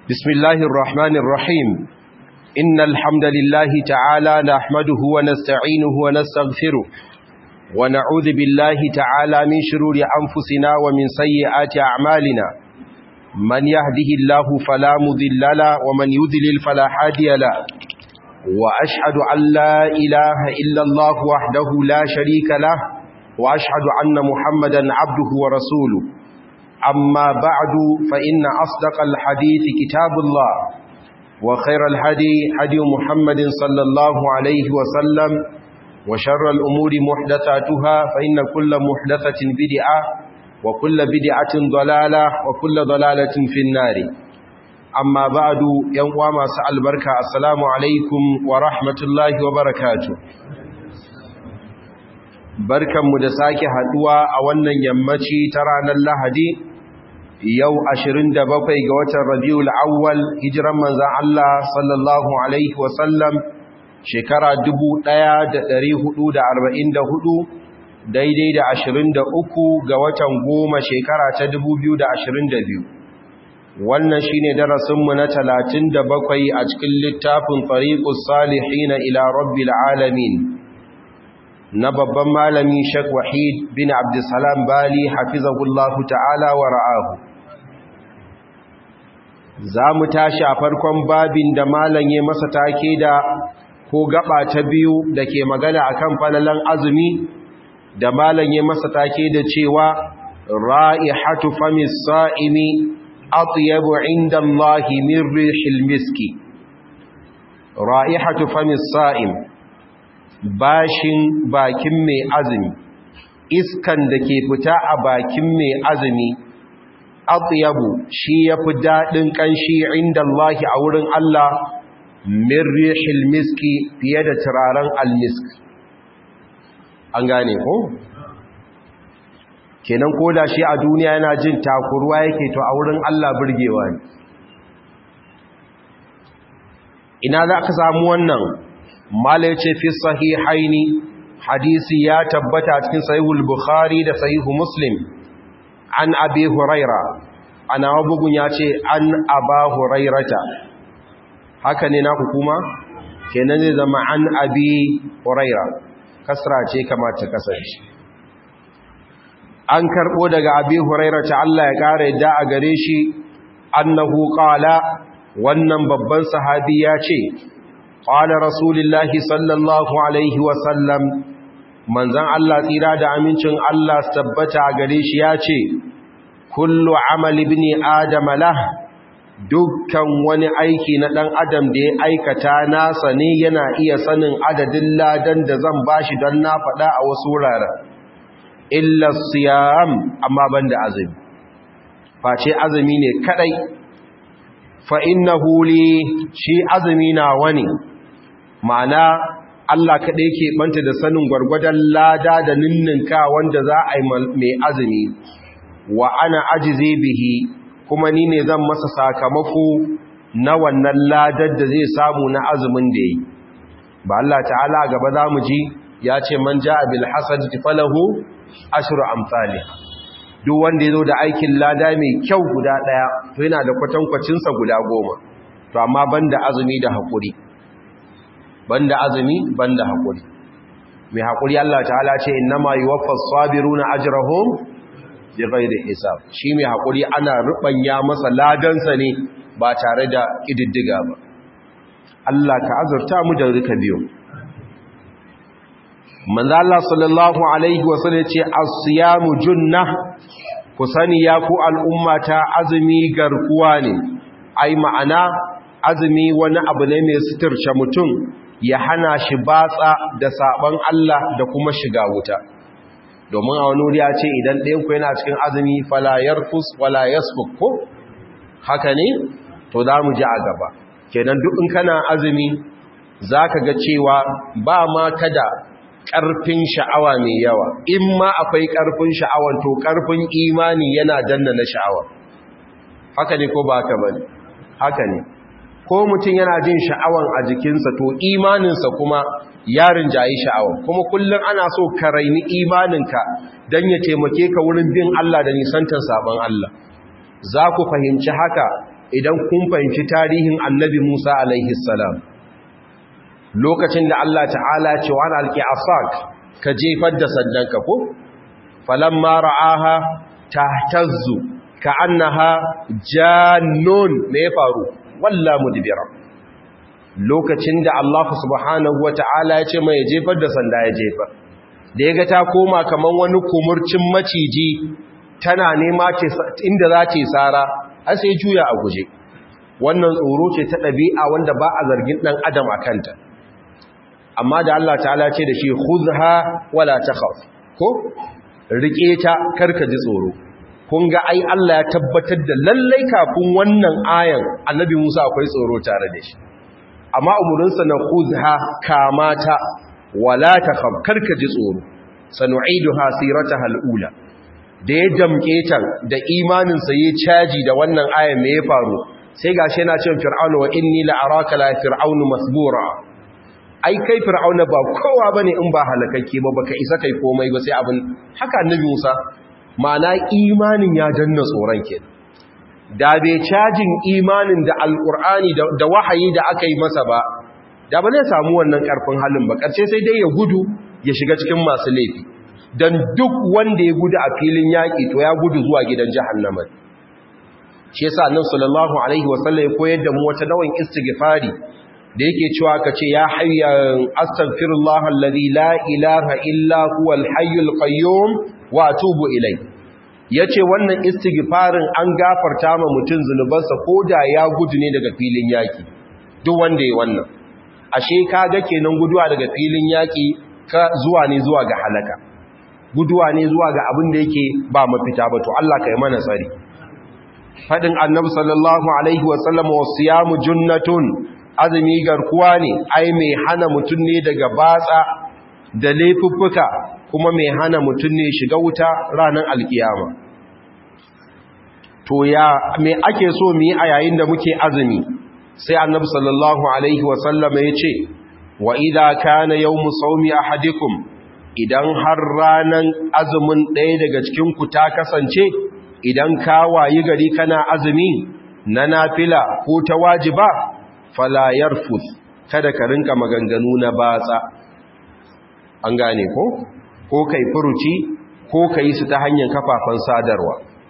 بسم الله الرحمن الرحيم إن الحمد لله تعالى نحمده ونستعينه ونستغفره ونعوذ بالله تعالى من شرور أنفسنا ومن سيئات أعمالنا من يهده الله فلا مذل له ومن يذلل فلا هادي له وأشهد أن لا إله إلا الله وحده لا شريك له وأشهد أن محمدا عبده ورسوله أما بعد فإن أصدق الحديث كتاب الله وخير الهدي هدي محمد صلى الله عليه وسلم وشر الأمور محدثاتها فإن كل محدثة بدعة وكل بدعة ضلالة وكل ضلالة في النار أما بعد ينقوى سأل بركة السلام عليكم ورحمة الله وبركاته barkanmu da sake haduwa a wannan yammaci ta ranar Lahadi yau 27 ga watan Rabiul Awwal hijiran manzon Allah sallallahu alaihi wasallam shekara 1444 daidai da 23 ga watan goma shekara ta 2022 wannan shine darasinmu na 37 a cikin littafin Tariqus Salihin ila Rabbil Alamin na babban malami Sheikh Wahid bin Abdulsalam Bali hafizahullahu ta'ala wa ra'ahu za mu tashi a farkon babin da malam ya masa take da ko gaba ta biyu da ke magana akan falalan azumi da malam ya masa take da cewa ra'ihatu famis sa'imi atyabu inda Allah min rihil miski ra'ihatu famis sa'im bashin bakin mai azumi iskan da ke fita a bakin mai azumi atyabu shi yafi dadin kanshi inda Allah a wurin Allah min rihil miski fiye da turaren almisk an gane ko kenan koda shi a duniya yana jin takurwa yake to a wurin Allah burgewa ne ina za ka samu wannan mala ce fi sahihaini hadisi ya tabbata cikin sahihul bukhari da sahihu muslim an abi huraira ana bugun ya ce an aba hurairata haka ne na hukuma kenan zai zama an abi huraira kasra ce kamata kasance an karbo daga abi hurairata Allah ya kare da a gare shi annahu qala wannan babban sahabi ya ce قال رسول الله صلى الله عليه وسلم manzan Allah tsira da amincin Allah tabbata gare shi ya ce kullu amal ibn adam lah dukkan wani aiki na dan adam da ya aikata nasa ne yana iya sanin adadin ladan da zan bashi don na faɗa a wasu wuraren illa siyam amma banda azumi face azumi ne kadai fa innahu li shi azumi na wani ma'ana Allah kaɗai ke ɓanta da sanin gwargwadon lada da ninninka wanda za a yi mai azumi wa ana ajize bihi kuma ni ne zan masa sakamako na wannan ladar da zai samu na azumin da yi ba Allah ta'ala gaba za mu ji ya ce man ja abil hasad falahu ashru amsali duk wanda ya zo da aikin lada mai kyau guda ɗaya to yana da kwatankwacinsa guda goma to amma banda azumi da haƙuri banda azumi banda hakuri mai hakuri Allah ta'ala ce innama yuwaffas sabiruna ajrahum bighairi hisab shi mai hakuri ana rubanya masa ladansa ne ba tare da kididdiga ba Allah ka azurta mu da rika biyo manzo Allah sallallahu alaihi wasallam ce as-siyamu junnah ku sani ya ku al'ummata azumi garkuwa ne ai ma'ana azumi wani abu ne mai suturce mutum ya hana shi batsa da saban Allah da kuma shiga wuta domin a wani wuri ya ce idan ɗayan ku yana cikin azumi fala yarfus wala yasfuk ko haka ne to za mu ji a gaba kenan duk in kana azumi zaka ga cewa ba ma kada ƙarfin sha'awa mai yawa in ma akwai ƙarfin sha'awan to ƙarfin imani yana danna na sha'awa haka ne ko ba haka bane haka ne ko mutum yana jin sha'awan a jikinsa to imaninsa kuma yarin jayi sha'awan kuma kullum ana so ka raini imaninka don ya taimake ka wurin bin Allah da nisantar sabon Allah za ku fahimci haka idan kun fahimci tarihin annabi Musa alaihi salam lokacin da Allah ta'ala ce wa alqi asak ka jefar da sandanka ko falamma ra'aha tahtazzu ka'annaha jannun me ya faru walla mudbira lokacin da Allah subhanahu wata'ala ya ce mai jefar da sanda ya jefar da ya ga ta koma kaman wani kumurcin maciji tana nema inda za ta yi tsara har sai juya a guje wannan tsoro ce ta ɗabi'a wanda ba a zargin ɗan adam a kanta amma da Allah ta'ala ce da shi khudha wala takhaf ko rike ta karka ji tsoro kun ga ai Allah ya tabbatar da lallai kafin wannan ayan annabi Musa akwai tsoro tare da shi amma umurinsa na khudha kamata wala takhaf karka ji tsoro sanu'iduha sirataha al-ula da ya damke ta da imanin sa yayi caji da wannan ayan me ya faru sai gashi yana cewa fir'aunu wa inni la'araka la fir'aunu masbura ai kai fir'auna ba kowa bane in ba halakakke ba baka isa kai komai ba sai abin haka annabi Musa ma'ana imanin ya danna tsoron ke da bai cajin imanin da alkur'ani da wahayi da aka yi masa ba da ba zai samu wannan karfin halin ba ƙarshe sai dai ya gudu ya shiga cikin masu laifi don duk wanda ya gudu a filin yaƙi to ya gudu zuwa gidan jahannama shi yasa annabi sallallahu alaihi wasallam ya koyar da mu wata dawan istighfari da yake cewa ka ce ya hayyan astaghfirullah alladhi la ilaha illa huwal hayyul qayyum wa atubu ilai yace wannan istighfarin an gafarta ma mutun zunubansa koda ya gudu ne daga filin yaki duk wanda ya wannan ashe kaga kenan guduwa daga filin yaki ka zuwa ne zuwa ga halaka guduwa ne zuwa ga abin da yake ba mafita ba to Allah kai mana tsari fadin annabi sallallahu alaihi wasallam wasiyamu junnatun azumi garkuwa ne ai mai hana mutun ne daga batsa da laifuffuka kuma mai hana mutum ne shiga wuta ranar alkiyama to ya me ake so mu yi a yayin da muke azumi sai annabi sallallahu alaihi wasallama ya ce wa idza kana yawmu sawmi ahadikum idan har ranan azumin ɗaya daga cikin ku ta kasance idan ka wayi gari kana azumi na nafila ko ta wajiba fala yarfuth kada ka rinka maganganu na batsa an gane ko ko kai furuci ko kai su ta hanyar kafafen sadarwa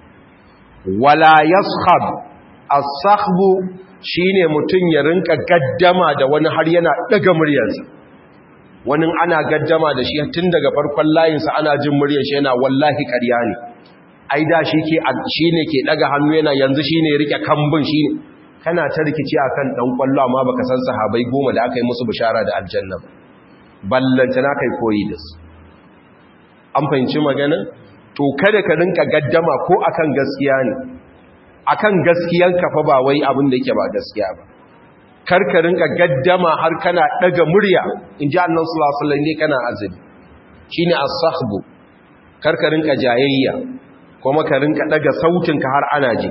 wala yaskhab as-sakhbu shine mutun ya rinka gaddama da wani har yana daga muryarsa wani ana gaddama da shi tun daga farkon layinsa ana jin muryar shi yana wallahi ƙarya ne ai da shi ke shine ke daga hannu yana yanzu shine ya rike kambun shine kana ta rikici akan dan kwallo amma baka san sahabbai goma da aka yi musu bishara da aljanna ba ballanta na kai koyi da su an fahimci magana to kada ka rinka gaddama ko akan gaskiya ne akan gaskiyan ka fa ba wai abin da yake ba gaskiya ba kar ka rinka gaddama har kana daga murya in ji annabi sallallahu alaihi wasallam ne kana azumi shine as-sahbu kar ka rinka jayayya kuma ka rinka daga sautin ka har ana ji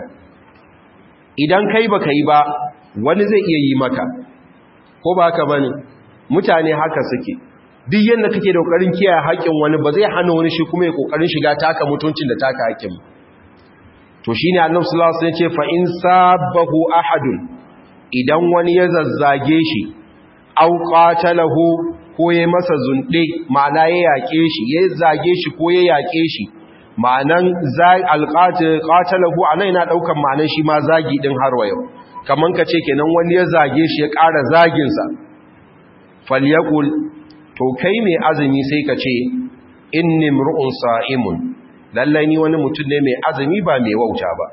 idan kai baka yi ba wani zai iya yi maka ko ba haka bane mutane haka suke duk yanda kake da kokarin kiyaye haƙin wani ba zai hana wani shi kuma ya kokarin shiga taka mutuncin da taka haƙin to shine annabi sallallahu alaihi wasallam ya ce fa in sabahu ahadun idan wani ya zazzage shi aw qatalahu ko ya masa zunde ma'ana ya yake shi ya zage shi ko ya yake shi ma'anan alqatil qatalahu anan yana daukan ma'anan shi ma zagi din har wayo kaman kace kenan wani ya zage shi ya ƙara zagin sa falyakul to kai mai azumi sai ka ce inni mru'un sa'imun lallai ni wani mutum ne mai azumi ba mai wauta ba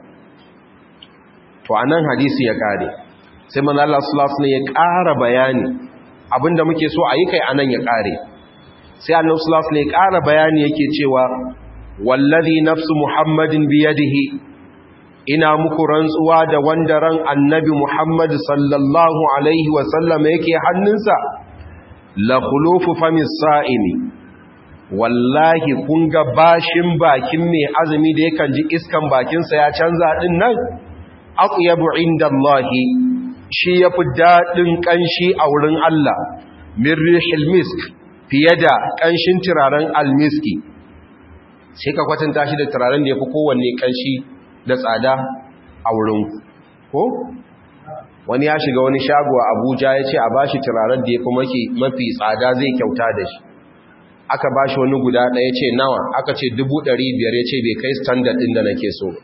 to anan hadisi ya kare sai manzo Allah sallallahu alaihi ya ƙara bayani abinda muke so a yi kai anan ya kare sai Allah sallallahu alaihi ya ƙara bayani yake cewa wallazi nafsu muhammadin biyadihi ina muku rantsuwa da wanda ran annabi muhammad sallallahu alaihi wa sallam yake hannunsa la khulufu famis sa'imi wallahi kun ga bashin bakin mai azumi da yakan ji iskan bakinsa ya canza din nan aqyabu indallahi shi yafi dadin kanshi a wurin Allah min rihil misk fiye da kanshin turaren almiski sai ka kwatanta shi da turaren da yafi kowanne kanshi da tsada a wurin ko wani ya shiga wani shago a abuja ya ce a ba shi turaren da ya kuma mafi tsada zai kyauta da shi aka ba shi wani guda ɗaya ce nawa aka ce biyar ya ce bai kai standard ɗin da nake so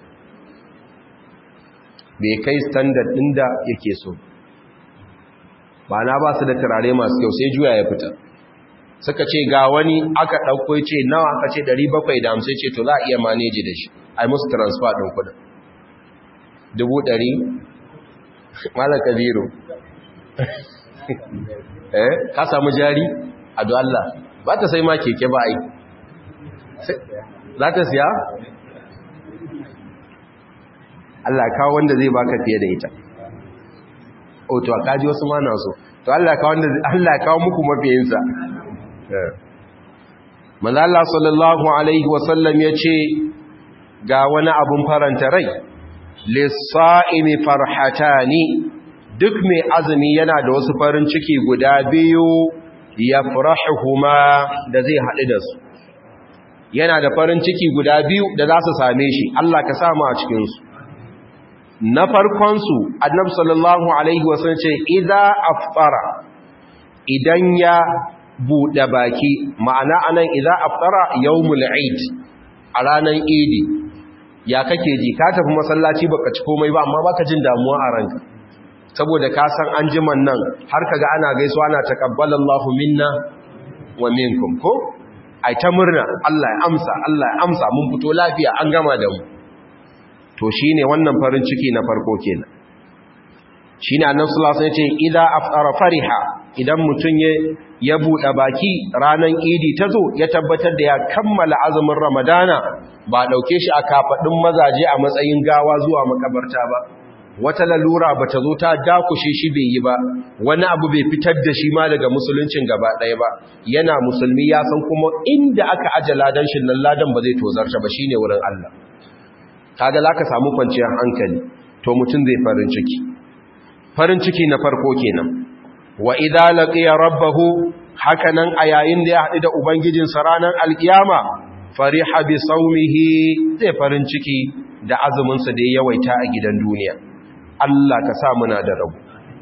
bai kai standard ɗin da yake so ba na ba su da turare masu kyau sai juya ya fita suka ce ga wani aka ɗauko ce nawa aka ce 750 ce to za a iya maneji da shi a yi musu transfer ɗin kudin dubu ɗari malar kabiru eh ka samu jari a Allah ba ta sai ma keke ba ai za ta siya Allah kawo wanda zai baka fiye da ita o to kaji wasu ma na so to Allah kawo wanda Allah kawo muku mafiyinsa manzo Allah sallallahu alaihi wasallam yace ga wani abun faranta rai lis-sa'imi farhatani duk mai azumi yana da wasu farin ciki guda biyu yafrahuhuma da zai haɗu da su yana da farin ciki guda biyu da za su same shi Allah ka samu a cikin su na farkon su annabi sallallahu alaihi wasallam ce idza afṭara idan ya buɗe baki ma'ana anan idza aftara yawmul eid a ranar idi ya kake ji ka tafi masallaci baka ci komai ba amma baka jin damuwa a ranka saboda ka san an jiman nan har kaga ana gaisuwa ana takabbalallahu minna wa minkum ko ai ta murna Allah ya amsa Allah ya amsa mun fito lafiya an gama da mu to shine wannan farin ciki na farko kenan shine annabi sallallahu alaihi wasallam ya ce idza aftara fariha idan mutum ya buɗe baki ranar idi ta zo ya tabbatar da ya kammala azumin ramadana ba ɗauke shi a kafaɗin mazaje a matsayin gawa zuwa makabarta ba wata lalura ba ta zo ta dakushe shi bai yi ba wani abu bai fitar da shi ma daga musuluncin gaba ɗaya ba yana musulmi ya san kuma inda aka aje ladan shi nan ladan ba zai tozarta ba shine wurin Allah kaga zaka samu kwanciyar hankali to mutum zai farin ciki farin ciki na farko kenan wa idza laqiya rabbahu hakanan a yayin da ya haɗu da ubangijinsa ranar alkiyama fariha bi saumihi zai farin ciki da azumin sa da ya yawaita a gidan duniya Allah ka sa muna da rabu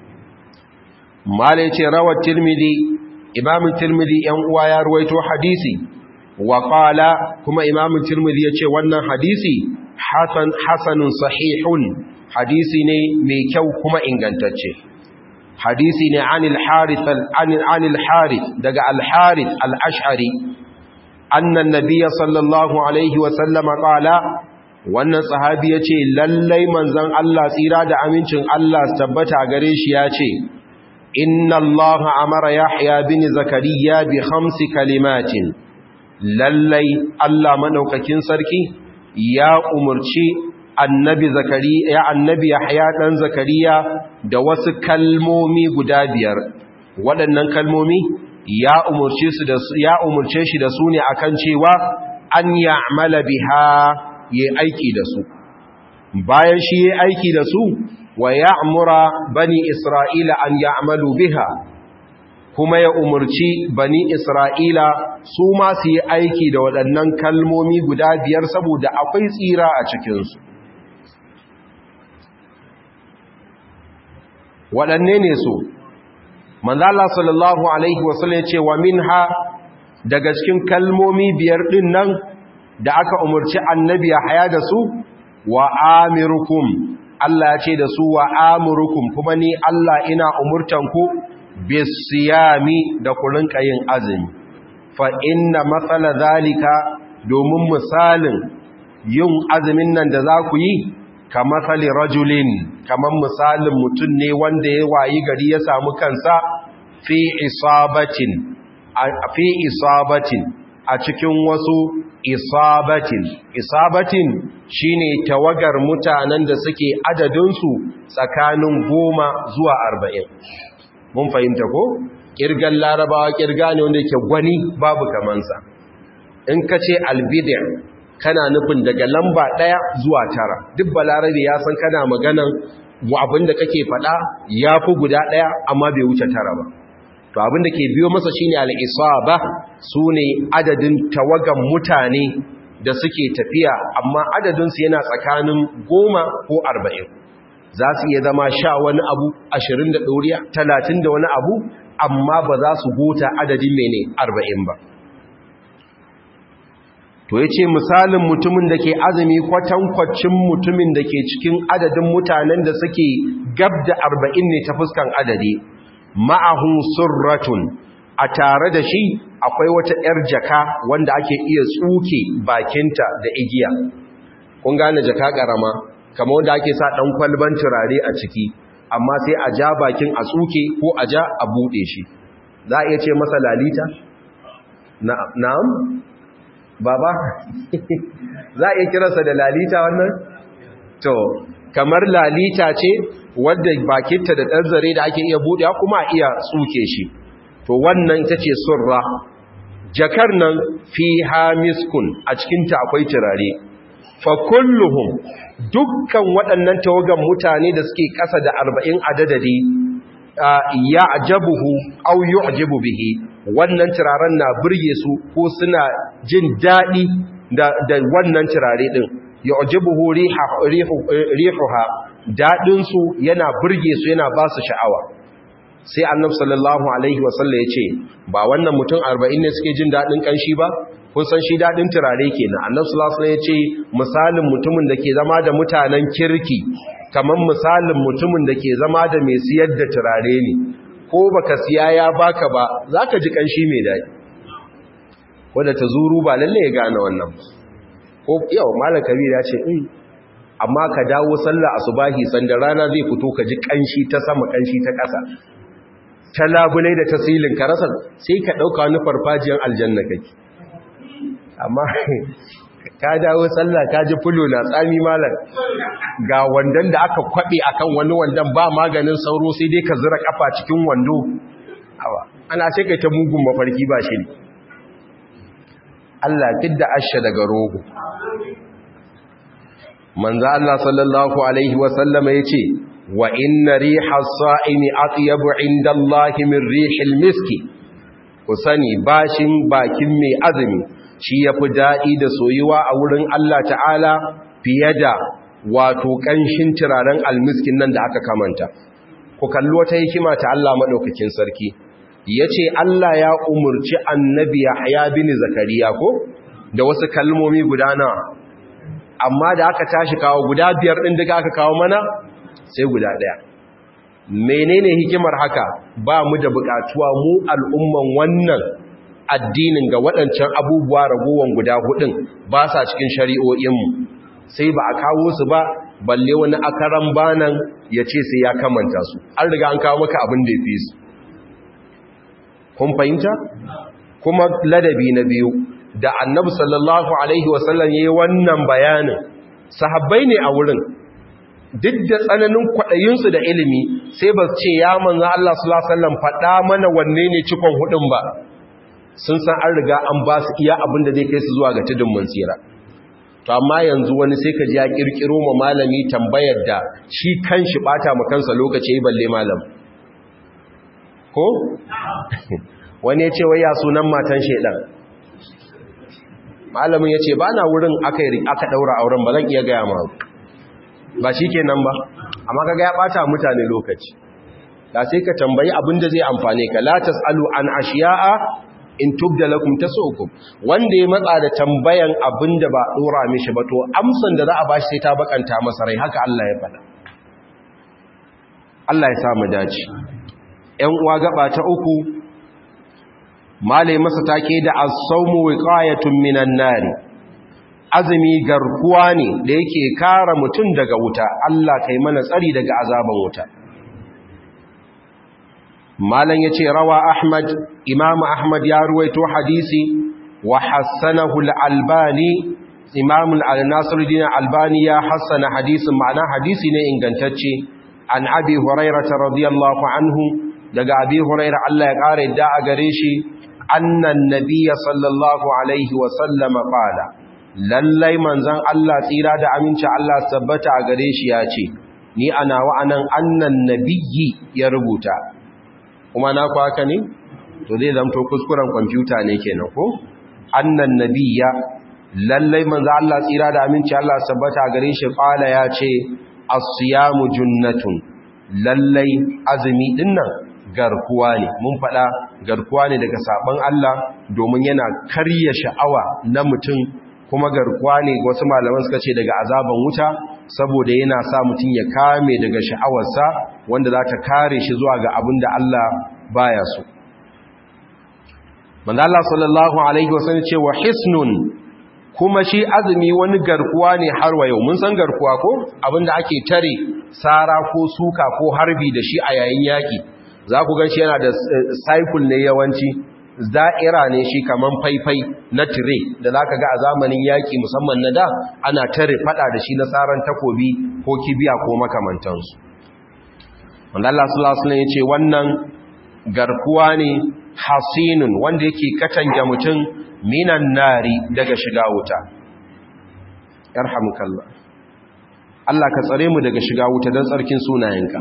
malai ce rawat tirmidhi imam tirmidhi yan uwa ya ruwaito hadisi wa qala kuma imam tirmidhi yace wannan hadisi hasan hasanun sahihun hadisi ne mai kyau kuma ingantacce hadisi ne anil harith anil harith daga al harith al ash'ari anna an-nabiy sallallahu alaihi wa sallama qala wannan sahabi yace lallai manzon Allah tsira da amincin Allah tabbata gare shi yace inna Allah amara yahya bin zakariya bi khamsi kalimatin lallai Allah madaukakin sarki ya umurci annabi zakariya ya annabi yahya dan zakariya da wasu kalmomi guda biyar waɗannan kalmomi ya umurce su da ya umurce shi da su ne akan cewa an ya'mala biha yayi aiki da su bayan shi yayi aiki da su wa ya'mura bani isra'ila an ya'malu biha kuma ya umurci bani isra'ila su ma su yi aiki da waɗannan kalmomi guda biyar saboda akwai tsira a cikinsu waɗanne ne su manzala sallallahu alaihi wasallam ce wa minha daga cikin kalmomi biyar ɗin nan da aka umarci annabi ya haya da su wa amirukum Allah ya ce da su wa amurukum kuma ni Allah ina umurtanku bisiyami da ku rinka yin azumi fa inna matsala zalika domin misalin yin azumin nan da za ku yi ka matsali rajulin kamar misalin mutum ne wanda ya wayi gari ya samu kansa fi isabatin fi isabatin a cikin wasu isabatin isabatin shine tawagar mutanen da suke adadinsu tsakanin goma zuwa arba'in mun fahimta ko kirgan larabawa kirga ne wanda yake gwani babu kamansa in ka ce albidir kana nufin daga lamba ɗaya zuwa tara duk balarabe ya san kana maganan abinda kake faɗa ya fi guda ɗaya amma bai wuce tara ba to abinda ke biyo masa shine al-isaba sune adadin tawagan mutane da suke tafiya amma adadinsu yana tsakanin goma ko arba'in za su iya zama sha wani abu ashirin da ɗoriya talatin da wani abu amma ba za su gota adadin mene arba'in ba to ya ce misalin mutumin da ke azumi kwatankwacin mutumin da ke cikin adadin mutanen da suke gab da arba'in ne ta fuskan adadi ma'ahun surratun a tare da shi akwai wata 'yar jaka wanda ake iya tsuke bakinta da igiya kun gane jaka ƙarama kama wanda ake sa ɗan kwalban turare a ciki amma sai a ja bakin a tsuke ko a ja a buɗe shi za a iya ce masa lalita? na'am? baba za a iya kiransa da lalita wannan? to kamar lalita ce wadda bakinta da ɗan zare da ake iya buɗe kuma a iya tsuke shi to wannan ita ce surra jakar nan fi hamiskun a cikinta akwai turare fa kulluhum dukkan waɗannan tawagan mutane da suke ƙasa da arba'in adadadi ya ajabuhu au yu'jibu bihi wannan turaren na burge su ko suna jin daɗi da, da wannan turare ɗin yu'jibuhu rihuha daɗin su yana burge su yana ba su sha'awa sai annab sallallahu alaihi wasallam ya ce ba wannan mutum arba'in ne suke jin daɗin ƙanshi ba kun san shi daɗin turare kenan annab sallallahu alaihi ya ce misalin mutumin da ke zama da mutanen kirki kamar misalin mutumin da ke zama da mai siyar da turare ne ko baka siya ya baka ba zaka ji ƙanshi mai daɗi wanda ta zuru ba lalle ya gane wannan ko yau malam kabir ya ce in amma ka dawo sallah asubahi sanda rana zai fito ka ji ƙanshi ta sama ƙanshi ta ƙasa ta labulai da ta silin karasar sai ka ɗauka wani farfajiyar aljanna kake amma ka dawo sallah ka ji fulo na tsami malar ga wandon da aka kwaɓe akan wani wandon ba maganin sauro sai dai ka zira kafa cikin wando awa ana sai kai ta mugun mafarki ba shi ne Allah fidda asha daga rogo manzo Allah sallallahu alaihi wa sallama yace wa inna riha as-sa'imi atyabu 'inda Allah min rihil miski ku sani bashin bakin mai azumi shi yafi dadi da soyuwa a wurin Allah ta'ala fiye da wato kanshin turaren almiskin nan da aka kamanta ku kalli wata hikima ta Allah madaukakin sarki yace Allah ya umurci annabi Yahya bin Zakariya ko da wasu kalmomi guda nawa amma da aka tashi kawo guda biyar ɗin daga aka kawo mana sai guda ɗaya menene hikimar haka ba mu da buƙatuwa mu al'umman wannan addinin ga waɗancan abubuwa ragowar guda hudun ba sa cikin shari'o'inmu sai ba a kawo su ba balle wani akaran banan ya ce sai ya kamanta su an riga an kawo maka abin da ya fi su kun fahimta kuma ladabi na biyu da annabi sallallahu alaihi wasallam yayi wannan bayanin sahabbai ne a wurin duk da tsananin kwaɗayinsu da ilimi sai ba ce ya manzo Allah sallallahu alaihi wasallam faɗa mana wanne ne cikon hudun ba sun san an riga an ba su iya abin da zai kai su zuwa ga tudun mansira to amma yanzu wani sai ka ji ya kirkiro ma malami tambayar da shi kanshi bata ma kansa lokaci balle malam ko wani ya ce wai ya sunan matan shedan malamin ya ce ba na wurin aka daura auren ba zan iya gaya ma ba shi ke nan ba amma kaga ya bata mutane lokaci da sai ka tambayi abin da zai amfane ka la tasalu an ashiya'a in tubda lakum tasukum wanda ya matsa da tambayan abin da ba dora mishi ba to amsan da za a bashi sai ta bakanta masa rai haka Allah ya faɗa Allah ya sa mu dace ƴan uwa gaba ta uku malai masa take da as-sawmu wiqayatun minan nari azumi garkuwa ne da yake kare mutum daga wuta Allah kai mana tsari daga azaban wuta malan yace rawa ahmad imam ahmad ya ruwaito hadisi wa hassanahu al-albani imam al-nasiruddin albani ya hassana hadisin ma'ana hadisi ne ingantacce an abi hurairah radiyallahu anhu daga abi hurairah Allah ya kare da a gare shi annan nabiyya sallallahu alaihi wa sallama qala lallai manzon Allah tsira da aminci Allah tabbata a gare shi ya ce ni ana wa anan annan nabiyyi ya rubuta kuma na ku haka ne to zai zamto kuskuren kwamfuta ne kenan ko annan nabiyya lallai manzon Allah tsira da aminci Allah tabbata a gare shi qala ya ce as-siyamu junnatun lallai azumi dinnan garkuwa ne mun faɗa garkuwa ne daga saban Allah domin yana karya sha'awa na mutum kuma garkuwa ne wasu malaman suka ce daga azaban wuta saboda yana sa mutum ya kame daga sha'awarsa wanda za ta kare shi zuwa ga abin da Allah baya so manzo Allah sallallahu alaihi wasallam ce wa hisnun kuma shi azumi wani garkuwa ne har wa yau mun san garkuwa ko abinda ake tare sara ko suka ko harbi da shi a yayin yaki za ku gan shi yana da cycle ne yawanci za'ira ne shi kaman faifai na tire da za ka ga a zamanin yaƙi musamman na da ana tare fada da shi na tsaron takobi ko kibiya ko makamantansu wanda Allah sallallahu alaihi ya ce wannan garkuwa ne hasinun wanda yake katange mutum minan nari daga shiga wuta yarhamukallah Allah ka tsare mu daga shiga wuta don tsarkin sunayenka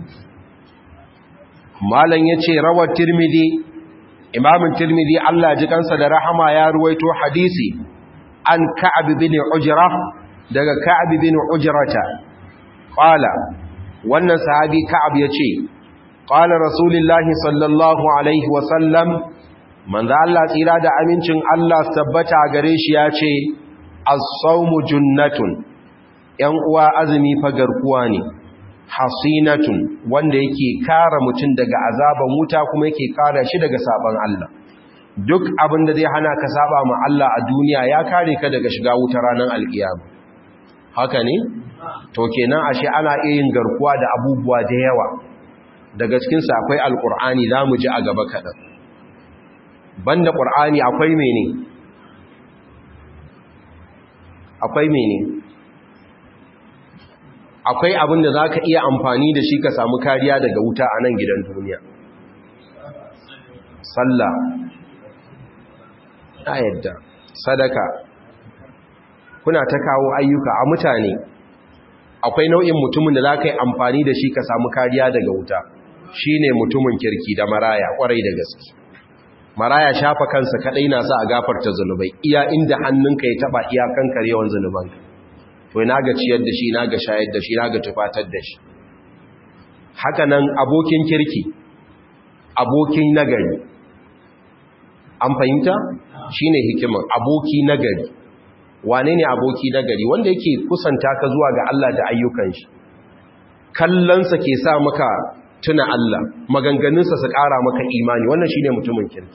malam yace rawar tirmidhi imamin tirmidhi Allah ji kansa da rahama ya ruwaito hadisi an ka'ab bin ujra daga ka'ab bin ujrata qala wannan sahabi ka'ab yace qala rasulullahi sallallahu alaihi wa sallam manzo Allah tsira da amincin Allah tabbata gare shi yace as-sawmu junnatun yan uwa azumi fa garkuwa ne hasinatun wanda yake kara mutum daga azaban wuta kuma yake kara shi daga saban Allah duk abin da zai hana ka saba ma Allah a duniya ya kare ka daga shiga wuta ranar alkiyama haka ne to kenan ashe ana iya yin garkuwa da abubuwa da yawa daga cikin sa akwai alqur'ani zamu ji a gaba kadan banda qur'ani akwai mene akwai mene akwai abin da za ka iya amfani da shi ka samu kariya daga wuta a nan gidan duniya sallah ta yadda sadaka kuna ta kawo ayyuka a mutane akwai nau'in mutumin da za ka yi amfani da shi ka samu kariya daga wuta shi ne mutumin kirki da maraya kwarai da gaske maraya shafa kansa kadai na sa a gafarta zunubai iya inda hannunka ya taba iyakan karyawan zunubanka to ina ga ciyar da shi ina ga shayar da shi ina ga tufatar da shi haka nan abokin kirki abokin nagari an fahimta shine hikiman aboki nagari wane ne aboki nagari wanda yake kusanta ka zuwa ga Allah da ayyukan shi kallonsa ke sa maka tuna Allah maganganunsa su ƙara maka imani wannan shine mutumin kirki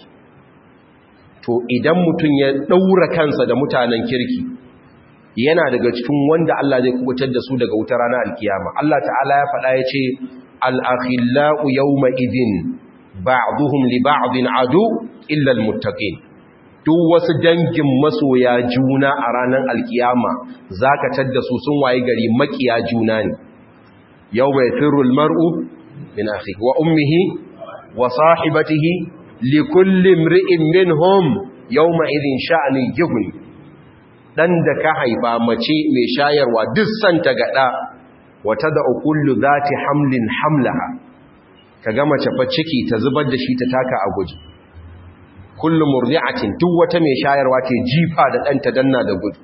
to idan mutum ya ɗaura kansa da mutanen kirki yana daga cikin wanda Allah zai kubutar da su daga wutar ranar alkiyama Allah ta'ala ya faɗa ya ce al-akhillau yawma idhin ba'duhum li ba'din adu illa al-muttaqin duk wasu dangin masoya juna a ranar alkiyama zaka tadda su sun waye gari makiya juna ne yawma yafiru al-mar'u min akhihi wa ummihi wa sahibatihi li kulli imri'in minhum yawma idhin sha'ni yughni dan da ka haifa mace mai shayarwa duk santa gada wata da ukullu zati hamlin hamlaha kaga mace fa ciki ta zubar da shi ta taka a guji kullu murdi'atin duk wata mai shayarwa ce jifa da danta danna da gudu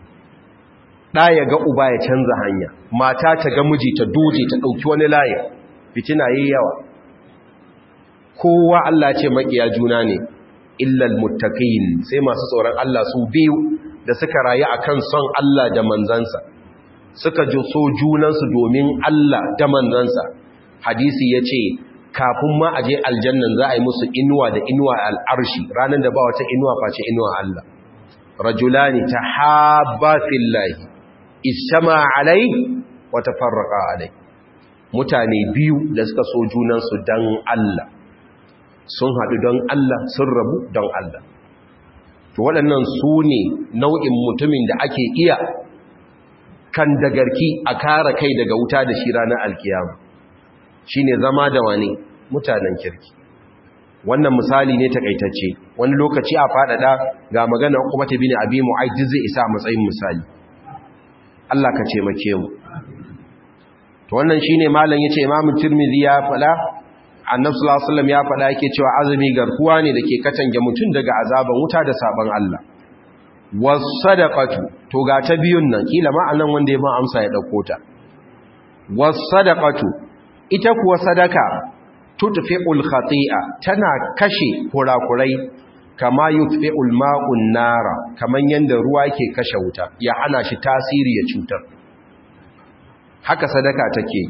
da ya ga uba ya canza hanya mata ta ga miji ta doje ta dauki wani layi fitina yayi yawa kowa Allah ce makiya juna ne illal muttaqin sai masu tsoron Allah su biyu da suka rayu akan son Allah da manzansa suka ji so junansu domin Allah da manzansa hadisi yace kafin ma aje aljannan za a yi musu inuwa da inuwa al'arshi ranar da ba wata inuwa face inuwa Allah rajulani tahabba fillahi istama alai wa tafarraqa alai mutane biyu da suka so junansu dan Allah sun haɗu don Allah sun rabu don Allah to waɗannan su ne nau'in mutumin da ake iya kan dagarki a kara kai daga wuta da shi ranar alkiyama shi ne zama da wani mutanen kirki wannan misali ne takaitacce wani lokaci a faɗaɗa ga magana kuma ta bini abi mu'aidi zai isa matsayin misali Allah ka ce make mu to wannan shine malam yace imamu tirmidhi ya faɗa annabi sallallahu alaihi wasallam ya faɗa yake cewa azumi garkuwa ne dake katange mutum daga azaban wuta da saban Allah was sadaqatu to ga ta biyun nan kila ma anan wanda ya ba amsa ya dauko ta was-sadaqatu ita kuwa sadaka tudfi'ul khati'a tana kashe kurakurai kama yutfi'ul ma'un nara kaman yanda ruwa yake kashe wuta ya hana shi tasiri ya cutar haka sadaka take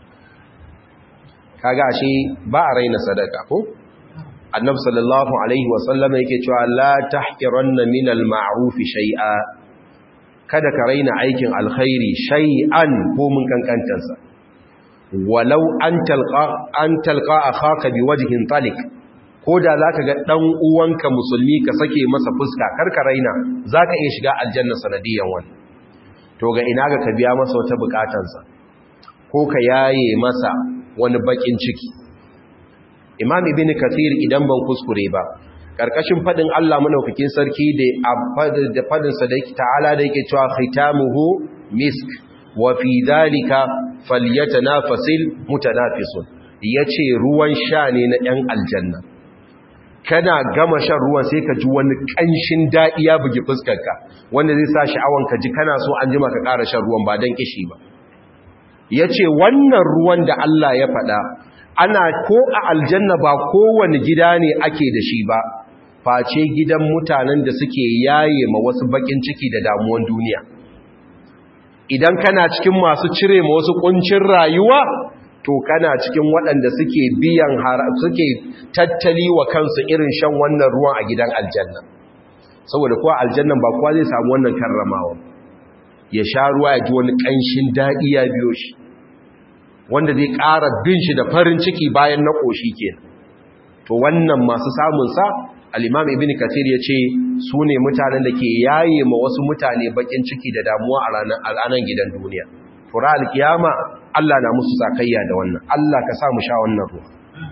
kaga ashe ba a raina sadaka ko annabi sallallahu alaihi wasallam yake cewa la tahqiranna min al-ma'ruf shay'a kada ka raina aikin alkhairi shay'an ko mun kankantarsa walau an talqa an talqa akhaka biwajhin talik koda zaka ga dan uwanka musulmi ka sake masa fuska karka raina zaka iya shiga aljanna sanadiyan wannan to ga ina ga ka biya masa wata bukatansa ko ka yaye masa wani bakin ciki imam ibn kathir idan ban kuskure ba karkashin fadin Allah madaukakin sarki da da fadin sa da ta'ala da yake cewa khitamuhu misk wa fi dhalika falyatanafasil mutanafisun yace ruwan sha ne na ɗan aljanna kana gama shan ruwan sai ka ji wani kanshin dadi ya bugi fuskarka wanda zai sa sha'awan ka ji kana so an jima ka ƙara shan ruwan ba dan kishi ba yace wannan ruwan da Allah ya faɗa ana ko a aljanna ba kowane gida ne ake da shi ba face gidan mutanen da suke yaye ma wasu bakin ciki da damuwan duniya idan kana cikin masu cire ma wasu kuncin rayuwa to kana cikin waɗanda suke biyan suke tattali wa kansu irin shan wannan ruwan a gidan aljanna saboda kuwa aljannan ba kowa zai samu wannan karramawa ya sha ruwa ya ji wani ƙanshin daɗi ya biyo shi wanda zai ƙara bin shi da farin ciki bayan na ƙoshi ke to wannan masu samunsa al'imam ibn kathir ya ce su ne mutanen da ke yaye ma wasu mutane bakin ciki da damuwa a ranar gidan duniya tura alkiyama Allah na musu sakayya da wannan Allah ka sa mu sha wannan ruwa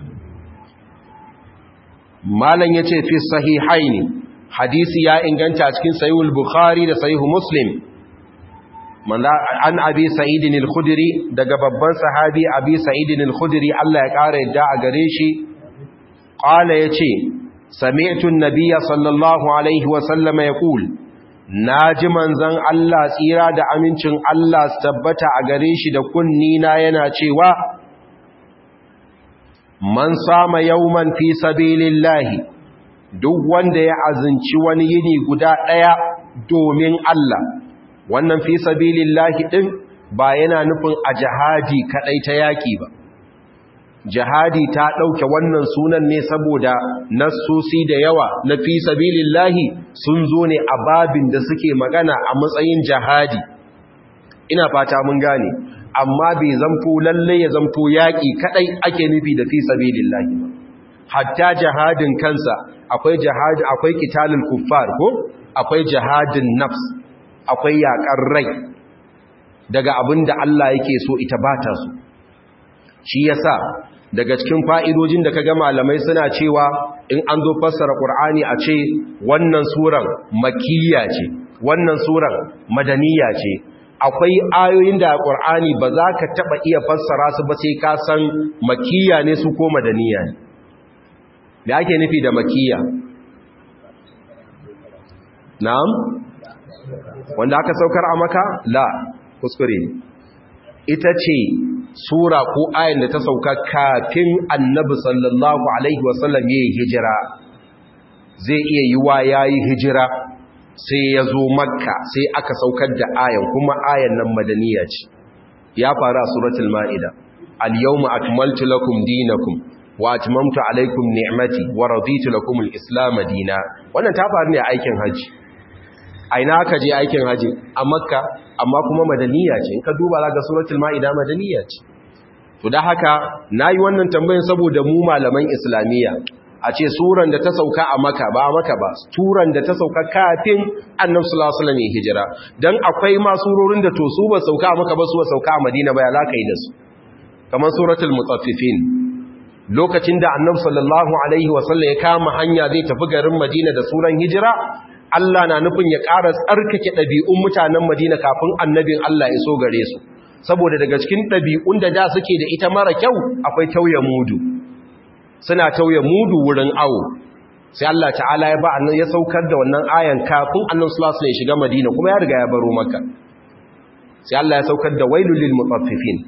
malam ya ce fi sahihaini hadisi ya inganta cikin sahihul bukhari da sahihu muslim an abi sa'idin al-khudri daga babban sahabi abi sa'idin al-khudri Allah ya ƙara yadda a gare shi qala yace sami'tu an-nabiyya sallallahu alaihi wa sallam yaqul naji manzon Allah tsira da amincin Allah tabbata a gare shi da kunni na yana cewa man sama yawman fi sabilillahi duk wanda ya azinci wani yini guda daya domin Allah wannan fi sabilillahi din ba yana nufin a jihadi kadai ta yaki ba jihadi ta dauke wannan sunan ne saboda nassosi da yawa na fi sabilillahi sun zo ne a babin da suke magana a matsayin jihadi ina fata mun gane amma bai zamto lalle ya zamto yaki kadai ake nufi da fi sabilillahi ba hatta jihadin kansa akwai jihadi akwai qitalul kuffar ko akwai jihadin nafs akwai yaƙar rai daga abin da Allah yake so ita ba ta so shi yasa daga cikin fa'idojin da kaga malamai suna cewa in an zo fassara ƙur'ani a ce wannan suran makiyya ce wannan suran madaniya ce akwai ayoyin da ƙur'ani ba za ka taɓa iya fassara su ba sai ka san makiyya ne su ko madaniya ne da ake nufi da makiyya na'am wanda aka saukar a maka la kuskure ne ita ce sura ko ayin da ta sauka kafin annabi sallallahu alaihi wasallam ya yi hijira zai iya yi wa ya yi hijira sai ya zo makka sai aka saukar da ayan kuma ayan nan madaniya ce ya faru a suratul ma'ida al-yawma akmaltu lakum dinakum wa atmamtu alaykum ni'mati wa raditu lakum al-islam dina wannan ta faru ne a aikin haji aina aka je aikin haji a makka amma kuma madaniya ce in ka duba za ga suratul ma'ida madaniya ce to da haka nayi wannan tambayin saboda mu malaman islamiyya a ce suran da ta sauka a maka ba a maka ba suran da ta sauka kafin annabi sallallahu alaihi wasallam ya hijira dan akwai ma surorin da to su ba sauka a maka ba su ba sauka a madina ba ya laka yi da su kamar suratul mutaffifin lokacin da annabi sallallahu alaihi wasallam ya kama hanya zai tafi garin madina da suran hijira Allah na nufin ya ƙara tsarkake ɗabi'un mutanen Madina kafin annabin Allah ya so gare su, saboda daga cikin ɗabi'un da da suke da ita mara kyau akwai tauye mudu, suna tauye mudu wurin awo. Sai Allah ta'ala ya ba annan ya saukar da wannan ayan kafin annan sulasu ya shiga Madina kuma ya riga ya baro maka. Sai Allah ya saukar da wailul lil mutaffifin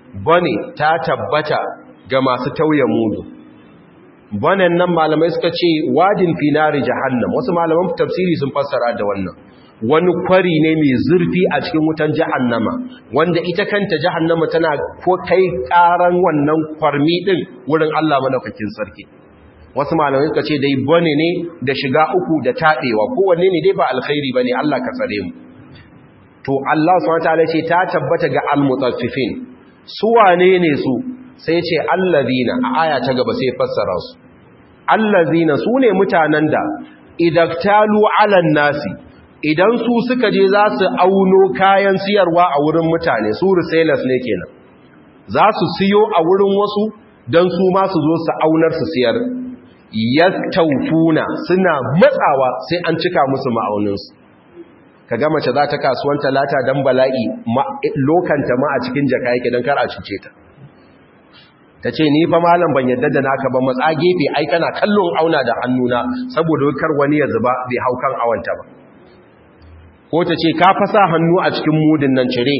bane ta tabbata ga masu tauye mudu banen nan malamai suka ce wadin finari jahannam wasu malaman tafsiri sun fassara da wannan wani kwari ne mai zurfi a cikin wutan jahannama wanda ita kanta jahannama tana ko kai karan wannan kwarmi din wurin Allah madaukakin sarki wasu malamai suka ce dai bane ne da shiga uku da tadewa kowanne ne dai ba alkhairi bane Allah ka tsare mu to Allah subhanahu wataala ce ta tabbata ga almutaffifin su wane ne su sai ce allazina a aya ta gaba sai fassara su allazina su ne mutanen da idaktalu alan nasi idan su suka je za su auno kayan siyarwa a wurin mutane su resellers ne kenan za su siyo a wurin wasu don su ma su zo su aunar su siyar yastaufuna suna matsawa sai an cika musu ma'auninsu ka ga mace za ta kasuwan talata don bala'i lokanta ma a cikin jaka yake don kar a cuce ta ta ce ni fa malam ban yadda da naka ba matsa gefe ai kana kallon auna da hannuna saboda kar wani ya zuba bai hau kan awanta ba ko ta ce ka fasa hannu a cikin mudin nan cire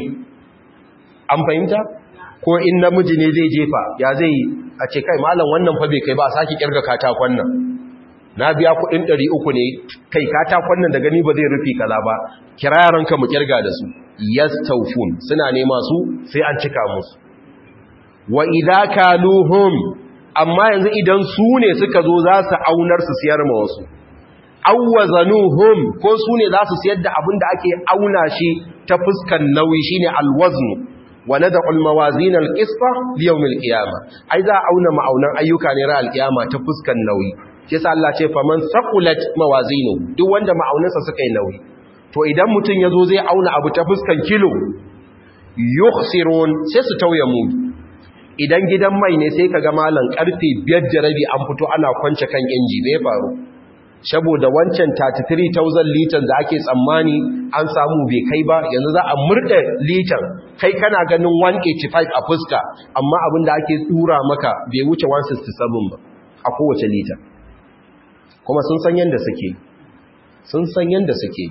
an fahimta ko in namiji ne zai jefa ya zai a ce kai malam wannan fa bai kai ba saki kirga katakon nan na biya kudin 300 ne kai katakon nan da gani ba zai rufi kaza ba kira yaranka mu kirga da su yastawfun suna nema su sai an cika musu wa idza kaluhum amma yanzu idan su ne suka zo za su aunar su siyar ma wasu awwazanuhum ko su ne za su siyar da abin da ake auna shi ta fuskan nauyi shine alwaznu wa nad'u almawazin alqisfa liyawm alqiyama ai za auna ma'aunan ayyuka ne ra alqiyama ta fuskan nauyi yasa Allah ce faman saqulat mawazinu duk wanda ma'aunansa suka yi nauyi to idan mutun yazo zai auna abu ta fuskan kilo yukhsirun sai su tauye mu idan gidan mai ne sai kaga malan karfe 5 da rabi an fito ana kwance kan inji me faru saboda wancan 33,000 litan da ake tsammani an samu bai kai ba yanzu za a murɗe litan kai kana ganin 185 a fuska amma abin da ake tsura maka bai wuce 167 ba a kowace litan kuma sun san yadda suke sun san yadda suke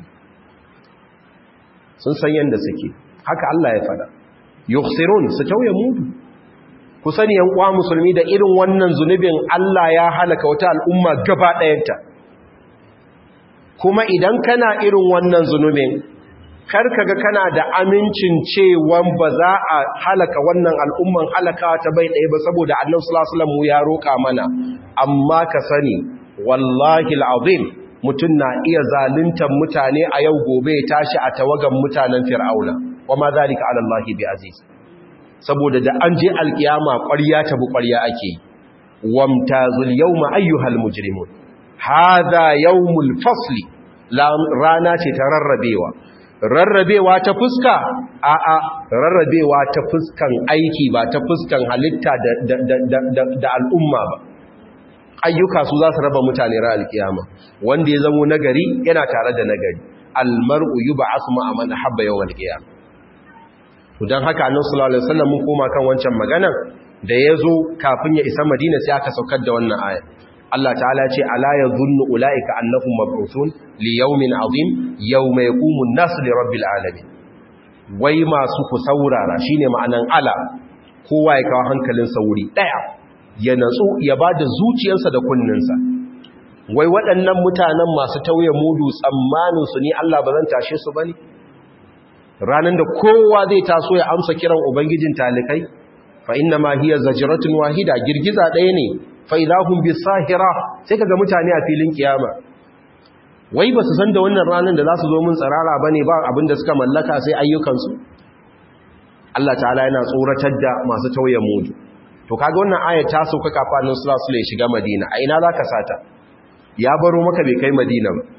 sun san yadda suke haka Allah ya fada yukhsirun su tauye mudu ku sani yan uwa musulmi da irin wannan zunubin Allah ya halaka wata al'umma gaba ɗayanta kuma idan kana irin wannan zunubin karka ga kana da amincin cewa ba za a halaka wannan al'umman halaka ta bai ɗaya ba saboda annabi sallallahu alaihi wasallam ya roƙa mana amma ka sani wallahi alazim mutun na iya zaluntar mutane a yau gobe ya tashi a tawagan mutanen fir'auna wama zalika ala allahi bi aziz saboda da an je alkiyama ƙwarya ta bu ƙwarya ake wamtazul yawma ayyuhal mujrimun hada yawmul fasli rana ce ta rarrabewa rarrabewa ta fuska a a rarrabewa ta fuskan aiki ba ta fuskan halitta da al'umma ba ayyuka su za su raba mutane ra alkiyama wanda ya zamo nagari yana tare da nagari almar'u yub'asu ma man habba yawmal qiyam to dan haka annabi sallallahu alaihi wasallam mun koma kan wancan maganar da yazo kafin ya isa madina sai aka saukar da wannan aya Allah ta'ala ce ala yadhunnu ulaika annahum mab'uthun li yawmin azim yawma yaqumu an-nasu li rabbil alamin wai masu ku saurara shine ma'anan ala kowa ya kawo hankalin sauri daya ya natsu ya bada zuciyarsa da kunninsa wai waɗannan mutanen masu tauye mudu tsammanin su ni Allah ba zan tashe su bane ranan da kowa zai taso ya amsa kiran ubangijin talikai fa inna ma hiya zajratun wahida girgiza ɗaya ne faidahun bi sahira sai kaga mutane a filin kiyama wai ba su san da wannan ranar da za su zo mun tsarara ba ne ba abinda suka mallaka sai ayyukansu Allah ta'ala yana tsoratar da masu tauye mudu to kaga wannan ayat ta sauka kafanin sulasul ya shiga madina a ina za ka sata ya baro maka bai kai madina ba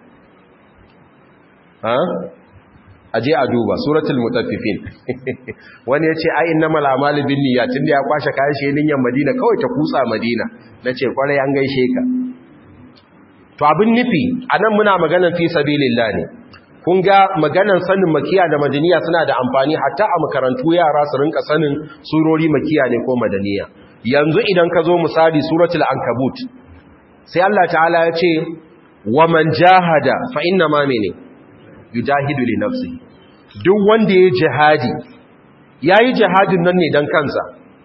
ha aje a duba suratul mutaffifin wani ya ce ai innamal a'malu binniyat tunda ya kwashe kayan shi niyyar madina kawai ta kutsa madina nace kwarai an gaishe ka to abin nufi anan muna maganar fi sabilillah ne kun ga maganar sanin makiya da madaniya suna da amfani hatta a makarantu yara su rinka sanin surori makiya ne ko madaniya yanzu idan ka zo misali suratul ankabut sai Allah ta'ala ya ce wa man jahada fa inna ma mene yujahidu li nafsi duk wanda ya jihadi yayi jihadin nan ne dan kansa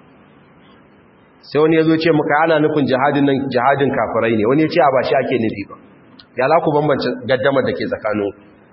sai wani yazo ce muka ana nufin jihadin nan jihadin kafirai ne wani ya ce a ba shi ake nufi ba ya za ku bambance gaddamar da ke tsakanin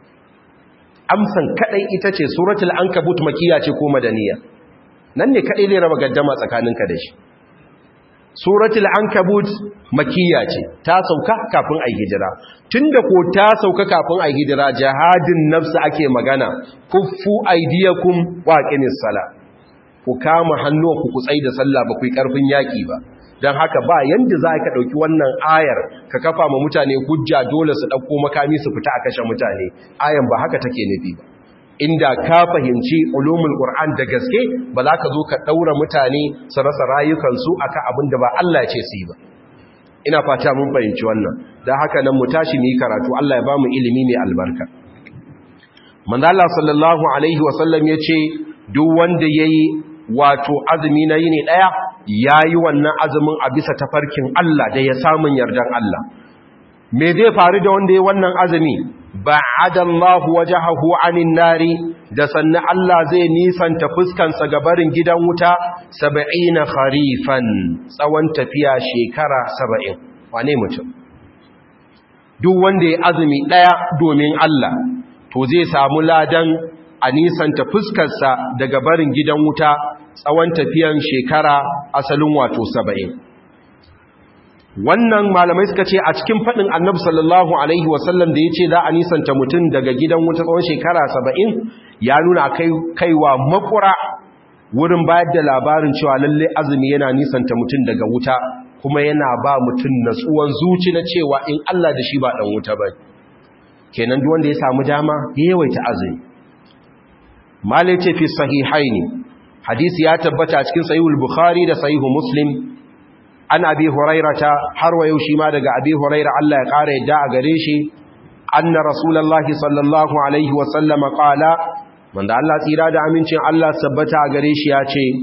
amsan kadai ita ce suratul ankabut makiya ce ko madaniya nan ne kadai zai raba gaddama tsakaninka da shi suratul ankabut makiya ce ta sauka kafin ai hijira tunda ko ta sauka kafin ai hijira jihadin nafsi ake magana kuffu aydiyakum waqinis sala ku kama hannuwanku ku tsai da sallah ba ku yi karfin yaki ba don haka ba yanda za ka ɗauki wannan ayar ka kafa ma mutane hujja dole su ɗauko makami su fita a kashe mutane ayan ba haka take nufi ba inda ka fahimci ulumul qur'an da gaske ba za ka zo ka ɗaura mutane su rasa rayukansu akan abin da ba Allah ce su yi ba ina fata mun fahimci wannan don haka nan mu tashi mu yi karatu Allah ya ba mu ilimi mai albarka manzo Allah sallallahu alaihi wasallam ya ce duk wanda yayi wato azumi na yini daya ya yi wannan azumin a bisa tafarkin Allah da ya samun yardan Allah. Me zai faru da wanda ya wannan azumi? Ba adallahu wajahahu anin nari da sannan Allah zai nisanta fuskansa gabarin gidan wuta saba'ina kharifan tsawon tafiya shekara saba'in. Wane mutum? Duk wanda ya azumi ɗaya domin Allah, to zai samu ladan a nisanta fuskarsa daga barin gidan wuta tsawon tafiyan shekara asalin wato saba'in wannan malamai suka ce a cikin faɗin annabi sallallahu alaihi wasallam da ya ce za a nisanta mutum daga gidan wuta tsawon shekara saba'in ya nuna kaiwa makura wurin bayar da labarin cewa lalle azumi yana nisanta mutum daga wuta kuma yana ba mutum natsuwan zuci na cewa in Allah da shi ba ɗan wuta ba kenan duk wanda ya samu dama ya yawaita azumi malai ce fi sahihaini hadisi ya tabbata cikin sahihul bukhari da sahihu muslim an abi hurairata har wa shi ma daga abi huraira Allah ya kare yadda a gare shi anna rasulullahi sallallahu alaihi wa sallama qala wanda Allah tsira da amincin Allah sabbata a gare shi ya ce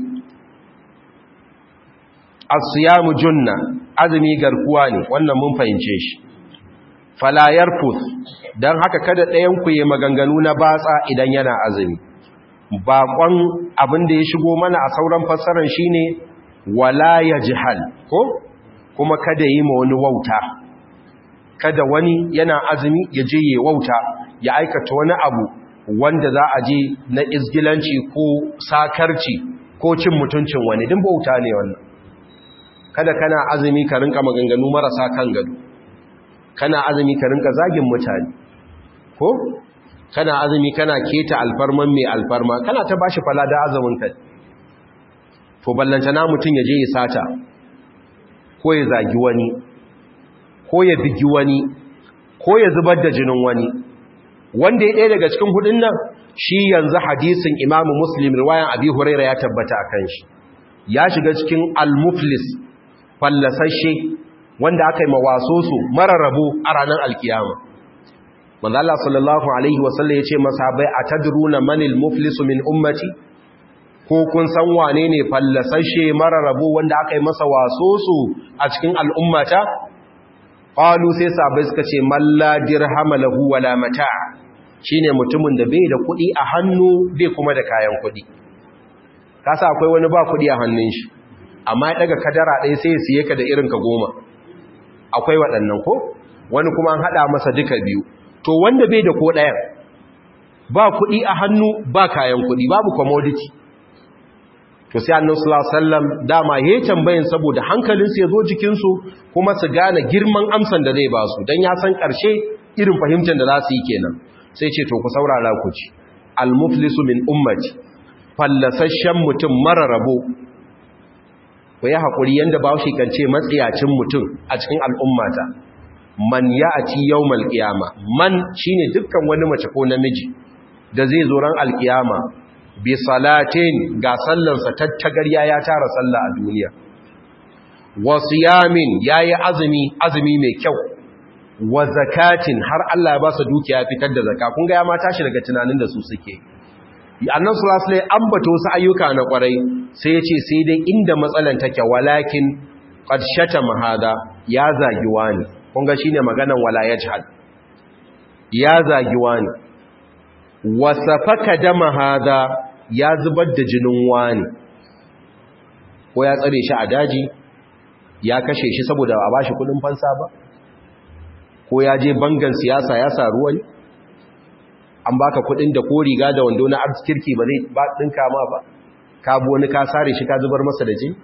as-siyamu junna azumi garkuwa ne wannan mun fahimce shi fala yarfuth dan haka kada ɗayan ku yi maganganu na batsa idan yana azumi baƙon abin da ya shigo mana a sauran fassarar shi ne wala ya jihal ko kuma kada yi ma wani wauta kada wani yana azumi ya je ya wauta ya aikata wani abu wanda za a je na izgilanci ko sakarci ko cin mutuncin wani din bauta ne wannan kada kana azumi ka rinka maganganu marasa kan gado kana azumi ka rinka zagin mutane ko kana azumi kana keta alfarman mai alfarma kana ta bashi fala da azumin kai to ballanta na mutum ya je ya sata ko ya zagi wani ko ya bigi wani ko ya zubar da jinin wani wanda ya ɗaya daga cikin hudun nan shi yanzu hadisin imamu muslim riwayan abi huraira ya tabbata a kan shi ya shiga cikin al-muflis fallasashe wanda aka yi mawaso su mararrabo a ranar alkiyama manzo Allah sallallahu alaihi wasallam yace masahabai atadruna manil muflisu min ummati ko kun san wane ne fallasashe mara rabo wanda aka yi masa waso su a cikin al'ummata qalu sai sahabbai suka ce malla dirhama lahu wala mata shine mutumin da bai da kuɗi a hannu bai kuma da kayan kuɗi kasa akwai wani ba kuɗi a hannun shi amma ya daga kadara ɗaya sai ya siye ka da irin ka goma akwai waɗannan ko wani kuma an haɗa masa duka biyu to wanda bai da ko ɗayan ba kuɗi a hannu ba kayan kuɗi babu commodity to sai annabi sallallahu alaihi wasallam dama yayin tambayin saboda hankalin su yazo jikin su kuma su gane girman amsan da zai ba su dan ya san karshe irin fahimtar da za su yi kenan sai ce to ku saurara ku ci al muflisu min ummati fallasashen mutum mara rabo ku yi hakuri yanda ba shi kance matsiyacin mutum a cikin al'ummata man ya'ati yawmal qiyama man shine dukkan wani mace ko namiji da zai zo ran alkiyama bi salatin ga sallansa tattagarya ya tara sallah a duniya wa siyamin yayi azumi azumi mai kyau wa zakatin har Allah ya ba su dukiya fitar da zakka kun ga ya ma tashi daga tunanin da su suke annan sallallahu alaihi ambato wasu ayyuka na kwarai sai ya ce sai dai inda matsalan take walakin qad shatama hada ya zagi wani kun ga shine maganan wala yajhal ya zagi wani wasafaka dama hada ya zubar da jinin wani ko ya tsare shi a daji ya kashe shi saboda a bashi kudin fansa ba ko ya je bangan siyasa ya sa ruwan an baka kudin da ko riga da wando na arzikirki ba zai ba dinka ma ba ka bu wani ka sare shi ka zubar masa da jini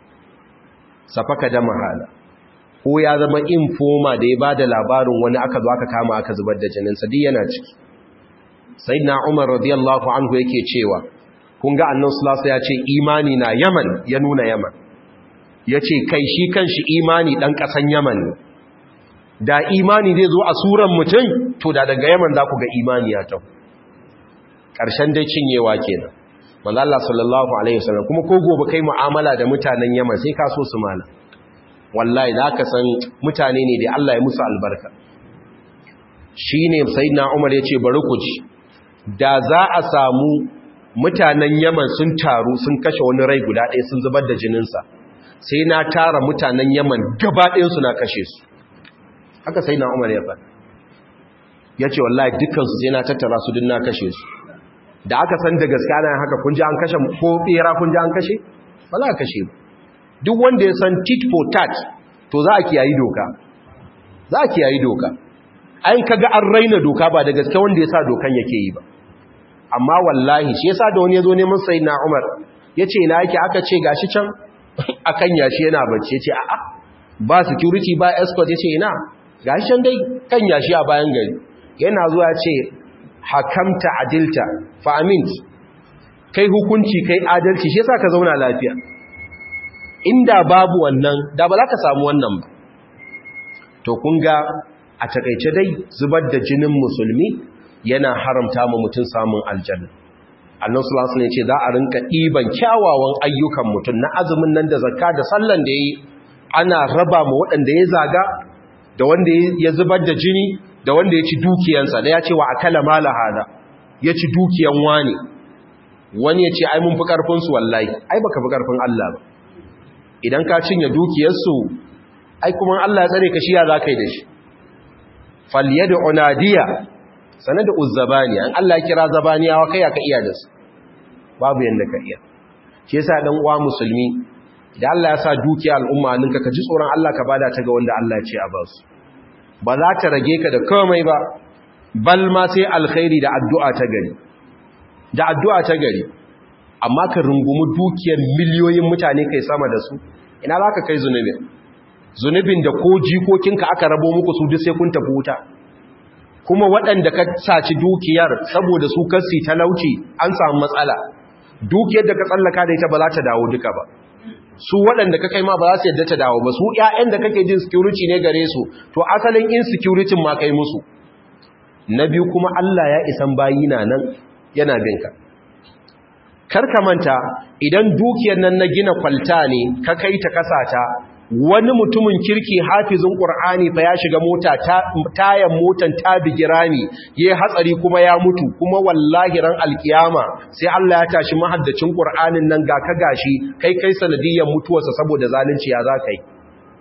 safaka da mahala ko ya zama informa da ya ba da labarin wani aka zo aka kama aka zubar da jininsa duk yana ciki sai na umar radiyallahu anhu yake cewa kun ga annan sulasa ya ce imani na yaman ya nuna yaman ya ce kai shi kan shi imani ɗan ƙasan yaman ne da imani zai zo a suran mutum to da daga yaman za ku ga imani ya tau ƙarshen dai cinyewa kenan manzala sallallahu alaihi wasallam kuma ko gobe kai mu'amala da mutanen yaman sai ka so su mala wallahi za ka san mutane ne da Allah ya musu albarka shi ne na umar ya ce bari ku ji da za a samu mutanen yaman sun taru sun kashe wani rai guda ɗaya sun zubar da jininsa sai na tara mutanen yaman gaba ɗayansu na kashe su haka sai na umar ya faɗa ya ce wallahi dukansu sai na tattara su din na kashe su da aka san da gaske ana haka kun ji an kashe ko ɓera kun ji an kashe ba za a kashe ba duk wanda ya san tit for tat to za a kiyayi doka za a kiyayi doka ayin kaga an raina doka ba da gaske wanda ya sa dokan yake yi ba amma wallahi shi yasa da wani ya zo neman sai na umar ya ce na yake aka ce gashi can akan yashi yana bacci ya ce a'a ba security ba escort ya ce ina gashi can dai kan yashi a bayan gari yana zuwa ya ce hakamta adilta fa amint kai hukunci kai adalci shi yasa ka zauna lafiya inda babu wannan da ba za ka samu wannan ba to kun ga a takaice dai zubar da jinin musulmi yana haramta mu mutum samun aljanna annan sulasu ne ce za a rinka ɗiban kyawawan ayyukan mutum na azumin nan da zakka da sallan da ya yi ana raba ma waɗanda ya zaga da wanda ya zubar da jini da wanda ya ci dukiyansa da ya ce wa akala mala hada ya ci dukiyan wani wani ya ce ai mun fi ƙarfinsu wallahi ai baka fi ƙarfin Allah ba idan ka cinye dukiyarsu ai kuma Allah ya tsare ka shi ya za ka yi da shi falyadu unadiya sanar da uzzabani an Allah ya kira zabaniyawa kai ka iya da su babu yanda ka iya shi yasa dan uwa musulmi da Allah ya sa dukiya al'umma ninka ka ji tsoron Allah ka bada ta ga wanda Allah ya ce a ba su ba za ta rage ka da komai ba bal ma sai alkhairi da addu'a ta gari da addu'a ta gari amma ka rungumi dukiyar miliyoyin mutane kai sama da su ina za ka kai zunubin zunubin da ko jikokinka aka rabo muku su duk sai kun tafi wuta kuma waɗanda ka saci dukiyar saboda su kasi talauci an samu matsala dukiyar da ka tsallaka da ita ba za ta dawo duka ba su waɗanda ka kai ma ba za su yadda ta dawo ba su ƴaƴan da kake jin security ne gare su to asalin insecurity ma kai musu na biyu kuma Allah ya isan bayi na nan yana binka karka manta idan dukiyar nan na gina kwalta ne ka kai ta kasata wani mutumin kirki hafizin ƙur'ani fa ya shiga mota tayan motan ta bigi rami ya hatsari kuma ya mutu kuma wallahi ran alkiyama sai Allah ya tashi mahaddacin ƙur'anin nan ga ka gashi kai kai sanadiyyar mutuwarsa saboda zalunci ya za ka yi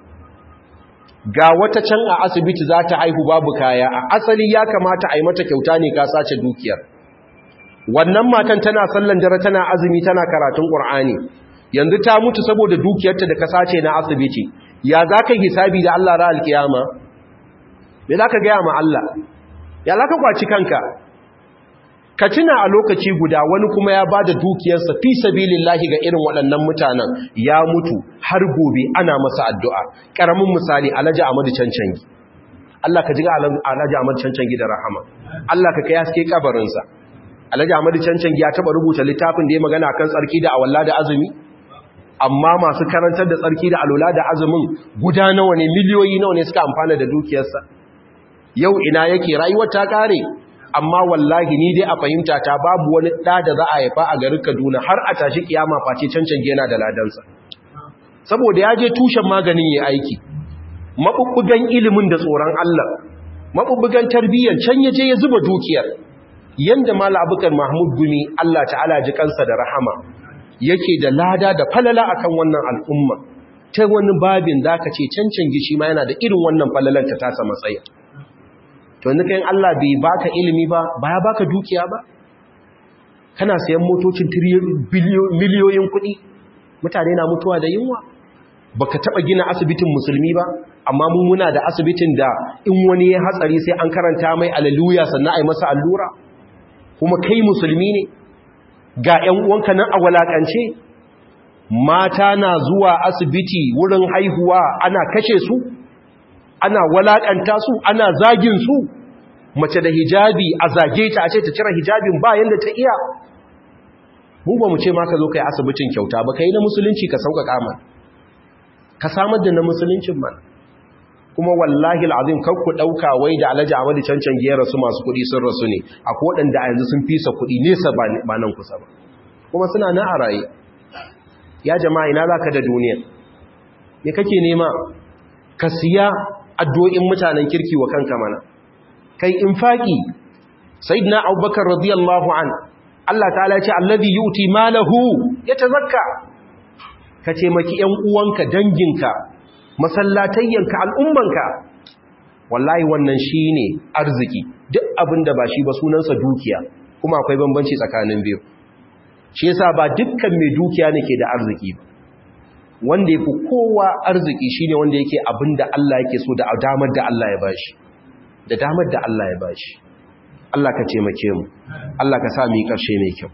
ga wata can a asibiti za ta haihu babu kaya a asali ya kamata a yi mata kyauta ne ka sace dukiyar wannan matan tana sallan dare tana azumi tana karatun ƙur'ani yanzu ta mutu saboda dukiyarta da ka sace na asibiti ya za ka hisabi da Allah ra alkiyama me za ka gaya ma Allah ya za ka kwaci kanka ka tuna a lokaci guda wani kuma ya ba da dukiyarsa fi sabilillahi ga irin waɗannan mutanen ya mutu har gobe ana masa addu'a ƙaramin misali alhaji amadu cancangi Allah ka jiga alhaji amadu cancangi da rahama Allah ka kai haske kabarinsa alhaji amadu cancangi ya taɓa rubuta littafin da ya magana kan tsarki da awalla da azumi amma masu karantar da tsarki da alola da azumin guda nawa ne miliyoyi nawa ne suka amfana da dukiyarsa yau ina yake rayuwar ta kare amma wallahi ni dai a fahimta ta babu wani ɗa da za a haifa a garin kaduna har a tashi kiyama face cancan yana da ladansa saboda ya je tushen maganin ya aiki maɓuɓɓugan ilimin da tsoron allah maɓuɓɓugan tarbiyyar can ya je ya zuba dukiyar yanda mala abukar mahmud gumi allah ta'ala ji kansa da rahama yake da lada da falala akan wannan al'umma ta wani babin da ka ce cancan gishi ma yana da irin wannan falalar ta tasa matsaya to yanzu kayan Allah bai baka ilimi ba ba ya baka dukiya ba kana sayan motocin miliyoyin kuɗi mutane na mutuwa da yunwa baka taba gina asibitin musulmi ba amma mun muna da asibitin da in wani ya hatsari sai an karanta mai aleluya sannan ai masa allura kuma kai musulmi ne ga ƴan uwanka nan a walakance mata na zuwa asibiti wurin haihuwa ana kashe su ana walakanta su ana zagin su mace da hijabi a zage ta a ce ta cire hijabin ba yanda ta iya mu ba mu ce ma ka zo kai asibitin kyauta ba kai na musulunci ka sauƙaƙa ma ka samar da na musuluncin man kuma wallahi al'azim kar ku ɗauka wai da alhaji amadu cancan gera su masu kuɗi sun rasu ne a koɗanda a yanzu sun fisa kuɗi nesa ba nan kusa ba kuma suna na a raye ya jama'a ina za ka da duniya me kake nema ka siya addu'o'in mutanen kirki wa kanka mana kai infaki sayyidina abubakar radiyallahu an Allah ta'ala ya ce alladhi yuti malahu yatazakka ka ce maki ‘yan uwanka danginka masallatayyanka al'ummanka wallahi wannan shi ne arziki duk abin da ba shi ba sunansa dukiya kuma akwai bambanci tsakanin biyu shi yasa ba dukkan mai dukiya ne ke da arziki ba wanda ya fi kowa arziki shi ne wanda yake abin da Allah yake so da damar da Allah ya bashi da damar da Allah ya bashi Allah ka ce make mu Allah ka sa mu yi ƙarshe mai kyau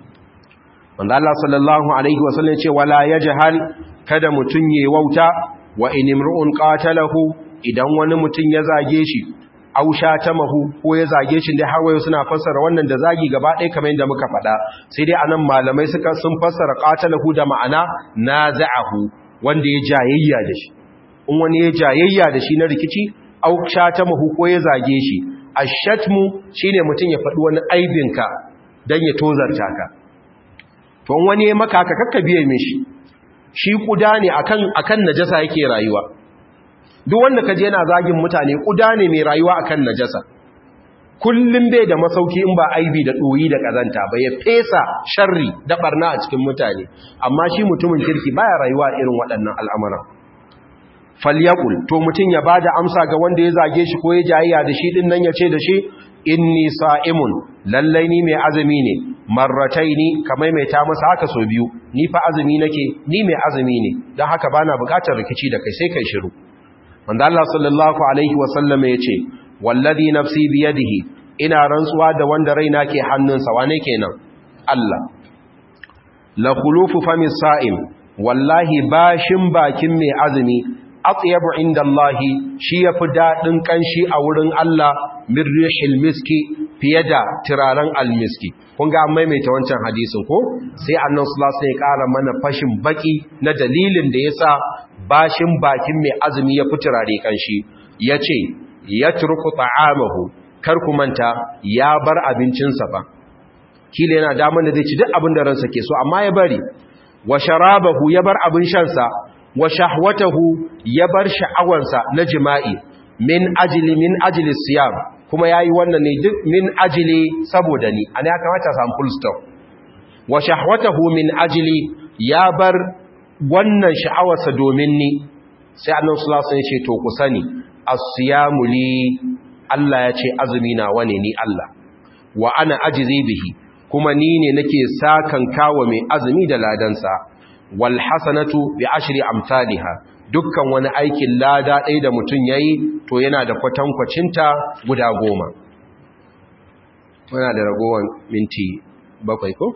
wanda Allah sallallahu alaihi wasallam ce wala yajhal kada mutun yayi wauta wa in imru'un qatalahu idan wani mutun ya zage shi aw shatamahu ko ya zage shi dai har wayo suna fassara wannan da zagi gaba ɗaya kamar yadda muka faɗa sai dai anan malamai suka sun fassara qatalahu da ma'ana naza'ahu wanda ya jayayya da shi in wani ya jayayya da shi na rikici aw shatamahu ko ya zage shi ashatmu shine mutun ya faɗi wani aibinka dan ya tozarta ka to wani ya maka haka kakka biye mishi shi kuda ne akan akan najasa yake rayuwa duk wanda kaje yana zagin mutane kuda ne mai rayuwa akan najasa kullum bai da masauki in ba aibi da doyi da kazanta ba ya fesa sharri da barna a cikin mutane amma shi mutumin kirki baya rayuwa irin waɗannan al'amuran falyakul to mutum ya bada amsa ga wanda ya zage shi ko ya jayayya da shi din nan ya ce da shi inni sa'imun lallai ni mai azumi ne marrataini kamar mai ta masa haka so biyu ni fa azumi nake ni mai azumi ne don haka bana bukatar rikici da kai sai kai shiru wanda Allah sallallahu alaihi wasallam ya ce wallazi nafsi biyadihi ina rantsuwa da wanda raina ke hannunsa wane kenan Allah la khulufu famis sa'im wallahi bashin bakin mai azumi atyabu inda Allah shi yafi dadin kanshi a wurin Allah min rihil miski fiye da turaren almiski kun ga an maimaita wancan hadisin ko sai annan sulasa ya ƙara mana fashin baki na dalilin da ya sa bashin bakin mai azumi ya fi turare kanshi ya ce ya turku ta'amahu kar ku manta ya bar abincinsa ba kila yana damar da zai ci duk abin da ransa ke so amma ya bari wa sharabahu ya bar abin shansa wa shahwatahu ya bar sha'awansa na jima'i min ajili min ajili siyam kuma yayi wannan ne duk min ajili saboda ni ana ya kamata samu full stop wa shahwatahu min ajili ya bar wannan sha'awarsa domin ni sai annabi sallallahu alaihi wasallam ya ce to ku sani as-siyamu li Allah ya ce azumi na wane ni Allah wa ana ajizi bihi kuma ni ne nake sakan kawo mai azumi da ladansa wal hasanatu bi ashri amsalha dukkan wani aikin lada ɗaya da mutum yayi to yana da kwatankwacinta guda goma muna da ragowar minti bakwai ko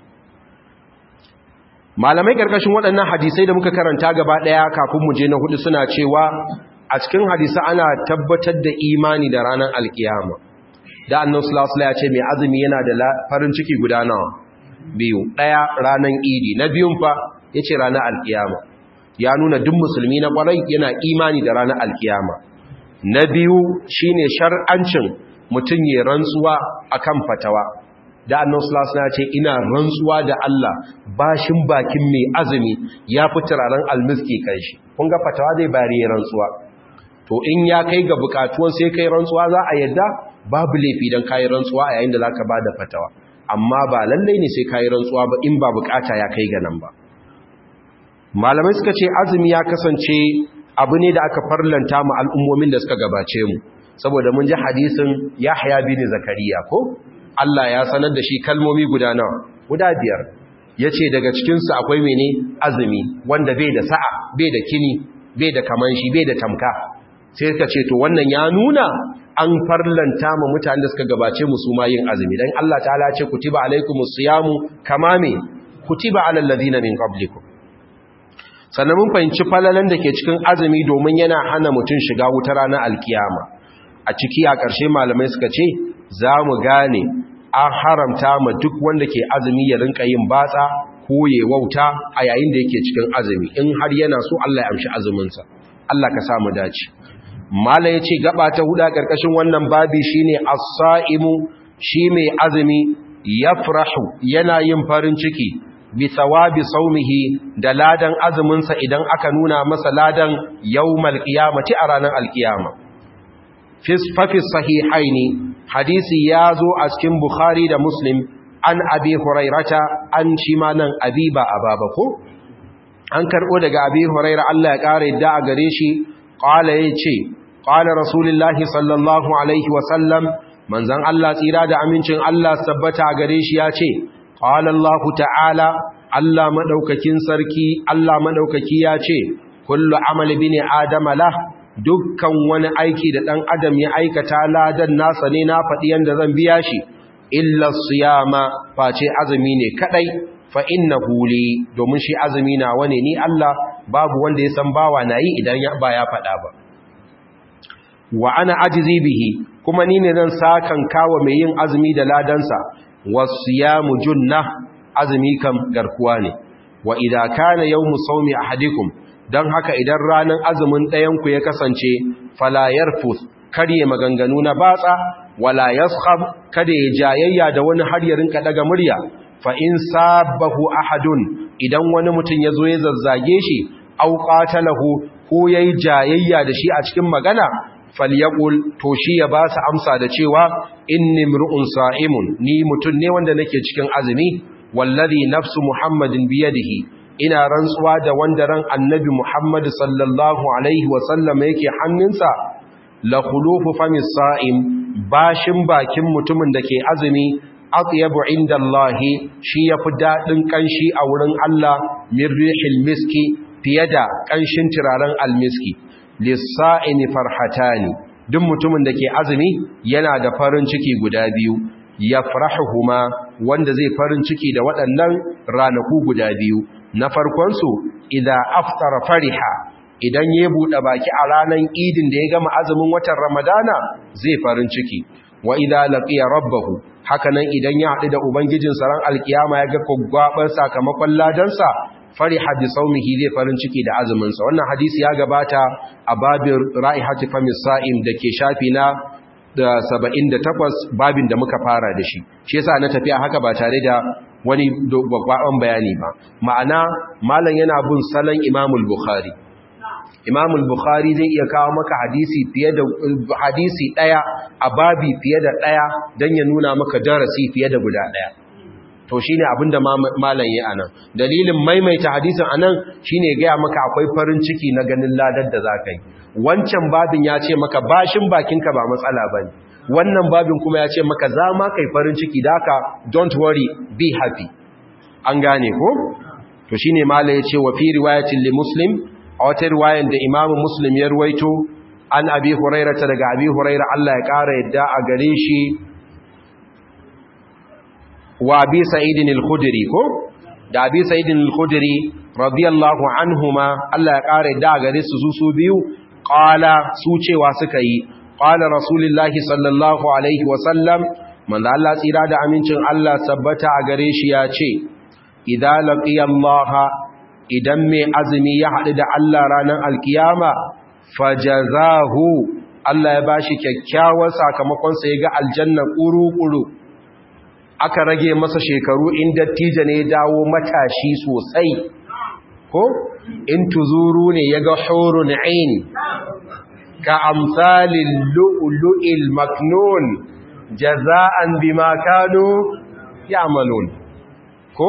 malamai karkashin waɗannan hadisai da muka karanta gaba ɗaya kafin mu je na hudu suna cewa a cikin hadisa ana tabbatar da imani da ranar alkiyama da annan sulasula ya ce mai azumi yana da farin ciki guda nawa biyu ɗaya ranar idi na biyun fa ya ce ranar alkiyama ya nuna duk musulmi na ƙwarai yana imani da ranar alkiyama na biyu shine shar'ancin mutum ya rantsuwa akan fatawa da annan sulasula ya ce ina rantsuwa da Allah bashin bakin mai azumi ya fi turaren almiski kan shi kun ga fatawa zai bari ya rantsuwa to in ya kai ga bukatuwan sai kai rantsuwa za a yadda babu laifi don kayi rantsuwa a yayin da zaka ba da fatawa amma ba lallai ne sai kayi rantsuwa ba in ba bukata ya kai ga nan ba malamai suka ce azumi ya kasance abu ne da aka farlanta mu al'ummomin da suka gabace mu saboda mun ji hadisin Yahya bin Zakariya ko Allah ya sanar da shi kalmomi guda nawa guda biyar yace daga cikin su akwai mene azumi wanda bai da sa'a bai da kini bai da kaman shi bai da tamka sai ka ce to wannan ya nuna an farlanta ma mutane da suka gabace mu su ma yin azumi dan Allah ta'ala ce kutiba alaikumus siyamu kama me kutiba alal ladina min qablikum sannan mun fahimci falalan da ke cikin azumi domin yana hana mutum shiga wuta ranar alkiyama a ciki a ƙarshe malamai suka ce za mu gane an haramta ma duk wanda ke azumi ya rinka yin batsa ko ya wauta a yayin da yake cikin azumi in har yana so Allah ya amshi azuminsa Allah ka samu dace mala ya ce gaba ta huda ƙarƙashin wannan babi shine as-sa'imu shi mai azumi yafrahu yana yin farin ciki bi thawabi saumihi da ladan azuminsa idan aka nuna masa ladan yawmal qiyamati a ranar alkiyama fi sahihaini hadisi ya zo a cikin bukhari da muslim an abi hurairata an shi ma nan abi ba ababa ko an karbo daga abi huraira Allah ya kare da a gare shi qala yace qala rasulullahi sallallahu alaihi wa sallam manzon Allah tsira da amincin Allah sabbata a gare shi yace قال الله تعالى الله مدaukakin sarki Allah madaukaki ya ce kullu amali bini adama lah dukkan wani aiki da dan adam ya aikata ladan nasa ne na fadi yanda zan biya shi illa siyama face azumi ne kadai fa innahu li domin shi azumi na wane ni Allah babu wanda ya san bawa nayi idan ya ba ya fada ba wa ana ajizi bihi kuma ni ne zan sakan kawo mai yin azumi da ladansa wasiyamu junna azumi kam garkuwa ne wa idza kana yawmu sawmi ahadikum dan haka idan ranan azumin ɗayan ku ya kasance fala yarfus kare maganganu na batsa wala yaskhab kada ya jayayya da wani har ya rinka daga murya fa in sabahu ahadun idan wani mutum yazo ya zazzage shi au qatalahu ko yayi jayayya da shi a cikin magana falyaqul to shi ya ba su amsa da cewa inni mru'un sa'imun ni mutun ne wanda nake cikin azumi wallazi nafsu muhammadin biyadihi ina rantsuwa da wanda ran annabi muhammad sallallahu alaihi wa sallam yake hannunsa la khulufu famis sa'im bashin bakin mutumin da ke azumi atyabu indallahi shi yafi dadin kanshi a wurin Allah min rihil miski fiye da kanshin turaren almiski lissa'ini farhatani duk mutumin da ke azumi yana da farin ciki guda biyu ya farahuhuma wanda zai farin ciki da waɗannan ranaku guda biyu na farkonsu idan aftara fariha idan ya buɗe baki a ranar idin da ya gama azumin watan ramadana zai farin ciki wa idza laqiya rabbahu hakanan idan ya haɗu da ubangijinsa ran alkiyama ya ga gwaggwaban sakamakon ladansa fariha bi saumihi zai farin ciki da azuminsa wannan hadisi ya gabata a babin ra'ihati famis sa'im da ke shafi na da 78 babin da muka fara da shi shi yasa na tafiya haka ba tare da wani gwagwaban bayani ba ma'ana malam yana bin salon imamul bukhari imamul bukhari zai iya kawo maka hadisi fiye da hadisi daya a babi fiye da daya dan ya nuna maka darasi fiye da guda daya to shi ne abinda malam yi a nan dalilin maimaita hadisin a nan shi ne gaya maka akwai farin ciki na ganin ladar da za ka yi wancan babin ya ce maka bashin bakinka ba matsala ba ne wannan babin kuma ya ce maka za ma kai farin ciki da haka don't worry be happy an gane ko to shi ne malam ya ce wa fi riwayatin li muslim a wata riwayan da imamu muslim ya ruwaito an abi hurairata daga abi huraira Allah ya ƙara yadda a gare shi wa abi sa'idin al-khudri ko da abi sa'idin al-khudri radiyallahu anhuma Allah ya kare da gare su su biyu qala su cewa suka yi qala rasulullahi sallallahu alaihi wa sallam manzo Allah tsira da amincin Allah sabbata a gare shi ya ce idza laqiya Allah idan mai azumi ya hadu da Allah ranar alkiyama fajazahu Allah ya bashi kyakkyawar sakamakon sa ya ga aljanna kuru-kuru aka rage masa shekaru in dattijo ne dawo matashi sosai ko in tuzuru ne ya ga hurun ain ka amsalin lu'lu'il maknun jaza'an bima kanu ya'malun ko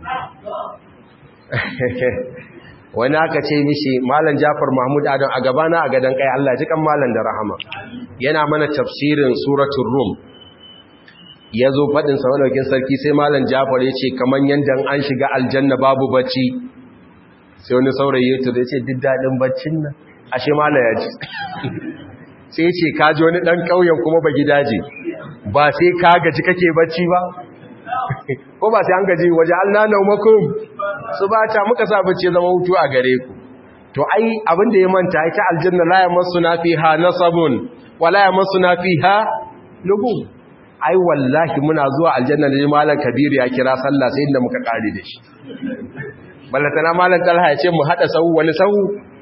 wani aka ce mishi malam Jafar Mahmud Adam a gabana a gadan kai Allah ji kan malam da rahama yana mana tafsirin suratul rum ya zo faɗin samanaukin sarki sai malam jafar ya ce kamar yadda an shiga aljanna babu bacci sai wani saurayi ya tura ya ce duk daɗin baccin nan ashe malam ya ji sai ce ka ji wani ɗan ƙauyen kuma ba gidaje ba sai ka gaji kake bacci ba ko ba sai an gaji waje an nana makum su ba ta muka sa bacci zama hutu a gare ku to ai abin da ya manta ita aljanna la yamassuna fiha nasabun wala yamassuna fiha lugub ai wallahi muna zuwa aljanna ne malam kabiru ya kira sallah sai inda muka kare da shi ballatana malam talha ya ce mu hada sahu wani sahu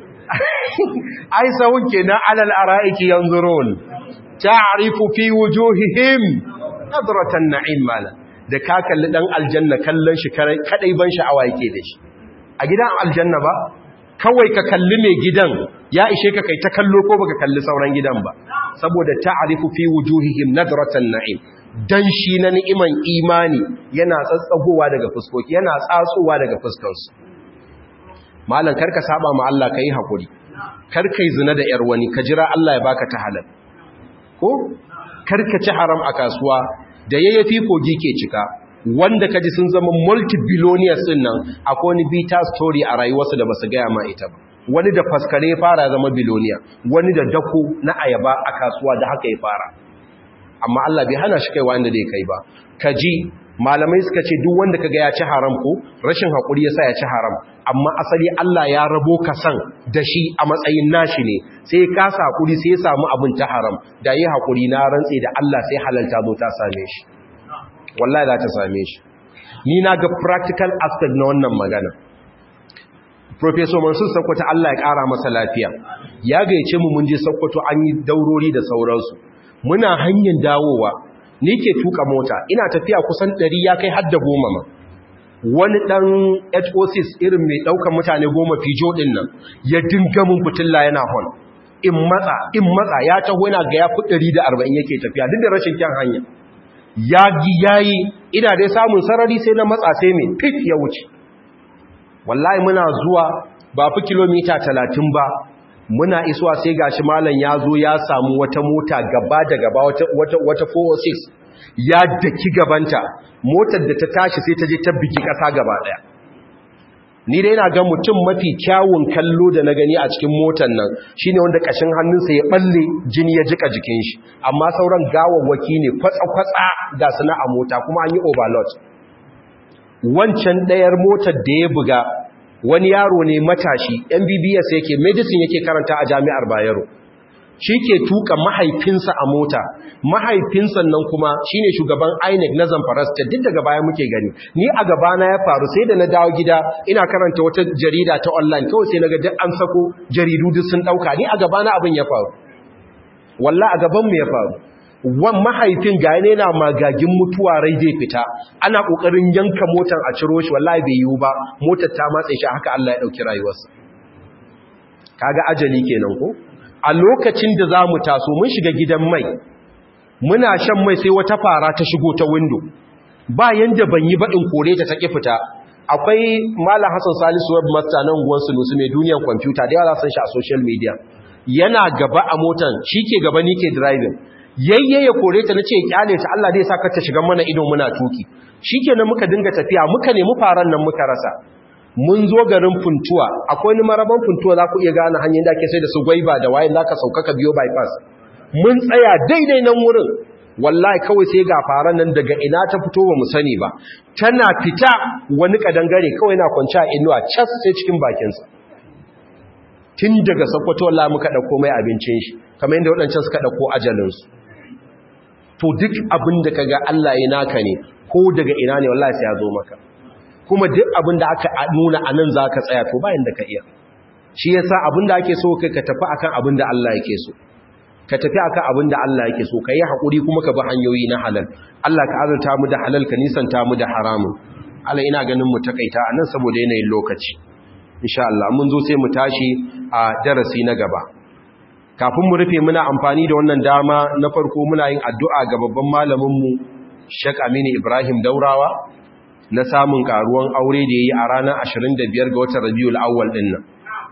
ai sahu kenan alal araiki yanzurun ta'rifu fi wujuhihim nadratan na'im malam da ka kalli dan aljanna kallon shi kadai ban sha'awa yake da shi a gidan aljanna ba kawai ka kalli mai gidan ya ishe ka kai ta kallo ko baka kalli sauran gidan ba saboda ta'rifu fi wujuhihim nadratan na'im dan shi na ni'iman imani yana tsatsagowa daga fuskoki yana tsatsowa daga fuskansu malam karka saba ma Allah kai hakuri karkai zina da yar wani ka jira Allah ya baka ta halal ko karka ci haram a kasuwa da yayyafi kogi ke cika wanda kaji sun zama multi-billionaires din nan akwai wani bita story a rayuwarsu da basu gaya ma ita ba wani da faskare ya fara zama biloniya wani da dako na ayaba a kasuwa da haka ya fara amma Allah bai hana shi kai wanda da ya kai ba kaji malamai suka ce duk wanda kaga ya ci haram ko rashin hakuri yasa ya ci haram amma asali Allah ya rabo ka san da shi a matsayin nashi ne sai ka sa hakuri sai ya samu abin ta haram da yi hakuri na rantse da Allah sai halalta zo ta same shi wallahi za ta same shi ni na ga practical aspect na wannan magana Professor Mansur Sokoto Allah ya ƙara masa lafiya ya gayyace mu mun je Sokoto an yi daurori da sauransu muna hanyar dawowa ni ke tuka mota ina tafiya kusan 100 ya kai har da goma ma wani dan HO6 irin mai daukan mutane goma fijo din nan ya dinga mun fitilla yana hon in matsa in matsa ya taho yana ga ya fi 140 yake tafiya duk da rashin kyan hanya ya gi yayi ina dai samun sarari sai na matsa sai mai fit ya wuce wallahi muna zuwa ba fi kilomita talatin ba muna isuwa sai gashi malam ya zo ya samu wata mota gaba da gaba wata, wata, wata 406 ya daki gabanta motar da ta tashi sai ta je ta bigi ƙasa gaba ɗaya ni dai na ga mutum mafi kyawun kallo da na gani a cikin motar nan shine wanda kashin hannunsa ya balle jini ya jika jikin shi amma sauran gawawwaki ne kwatsa-kwatsa ga suna a mota kuma an yi overload wancan ɗayar motar da ya buga wani yaro ne matashi mbbs yake medicine yake karanta a jami'ar bayero shi ke tuka mahaifinsa a mota mahaifinsa nan kuma shine shugaban INEC na Zamfara State duk daga baya muke gani ni a gabana ya faru sai da na dawo gida ina karanta wata jarida ta online kawai sai naga duk an sako jaridu duk sun dauka ni a gabana abin ya faru wallahi a gaban mu ya faru wan mahaifin ga ne na magagin mutuwa rai zai fita ana kokarin yanka motar a ciro shi wallahi bai yiwu ba motar ta matse shi haka Allah ya dauki rayuwarsa kaga ajali kenan ko a lokacin da za mu taso mun shiga gidan mai muna shan mai sai wata fara ta shigo ta windo ba yanda ban yi baɗin kore ta taƙi fita akwai malam hassan salisu web master nan guwan sunusu mai duniyan kwamfuta da yawa san shi a social media yana gaba a motan shi ke gaba ni ke driving yayye ya kore ta na ce kyale ta Allah zai sa ka ta shiga mana ido muna tuki shikenan muka dinga tafiya muka nemi faran nan muka rasa mun zo garin funtuwa akwai ni maraban funtuwa za ku iya gane hanyar da ake sai da su gwaiba da waye za ka sauka ka biyo bypass mun tsaya daidai nan wurin wallahi kawai sai ga faran nan daga ina ta fito ba mu sani ba tana fita wani kadangare kawai na kwanci a inuwa cas sai cikin bakinsa tun daga sakwato wallahi muka ɗauko mai abincin shi kamar yadda waɗancan suka ɗauko ajalinsu to duk abin da ka ga Allah ya naka ne ko daga ina ne wallahi sai ya zo maka kuma duk abin da aka nuna a nan za ka tsaya to bayan da ka iya shi ya sa abin da ake so kai ka tafi akan abin da Allah yake so ka tafi akan abin da Allah yake so ka yi haƙuri kuma ka bi hanyoyi na halal Allah ka azurta mu da halal ka nisanta mu da haramun Allah ina ganin mu takaita a nan saboda yanayin lokaci insha Allah mun zo sai mu tashi a darasi na gaba kafin mu rufe muna amfani da wannan dama na farko muna yin addu'a ga babban malamin mu Sheikh Aminu Ibrahim Daurawa na samun karuwan aure da ya yi a ranar 25 ga watan rabiul awwal din nan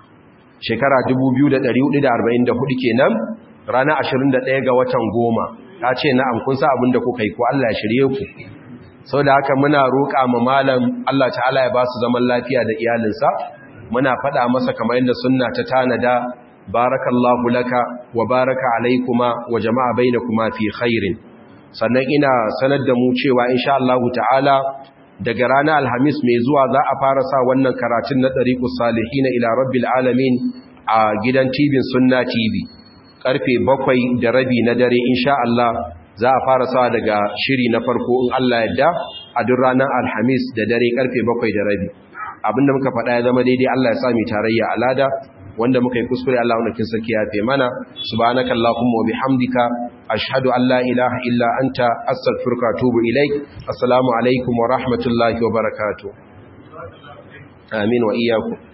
shekara 2444 kenan ranar 21 ga watan goma ya ce na'am kun sa abin da kuka yi ko Allah ya shirye ku sau da haka muna roƙa ma malam Allah ta'ala ya ba su zaman lafiya da iyalinsa muna faɗa masa kamar yadda sunna ta tanada barakallahu laka wa baraka alaikuma wa jama'a bainakuma fi khairin sannan ina sanar da mu cewa insha Allah ta'ala daga ranar alhamis mai zuwa za a fara sa wannan karatun na ɗariƙus salihin ila rabbil alamin a gidan tibin sunna tv karfe bakwai da rabi na dare insha Allah za a fara sa daga shiri na farko in Allah yadda a duk ranar alhamis da dare karfe bakwai da rabi abinda muka faɗa ya zama daidai Allah ya sa mu tarayya alada wanda muka yi kuskure Allah wanda kin saki ya fe mana subhanaka allahumma wa bihamdika ashhadu an la ilaha illa anta astaghfiruka wa atubu ilaik assalamu alaikum wa rahmatullahi wa barakatuh amin wa iyyakum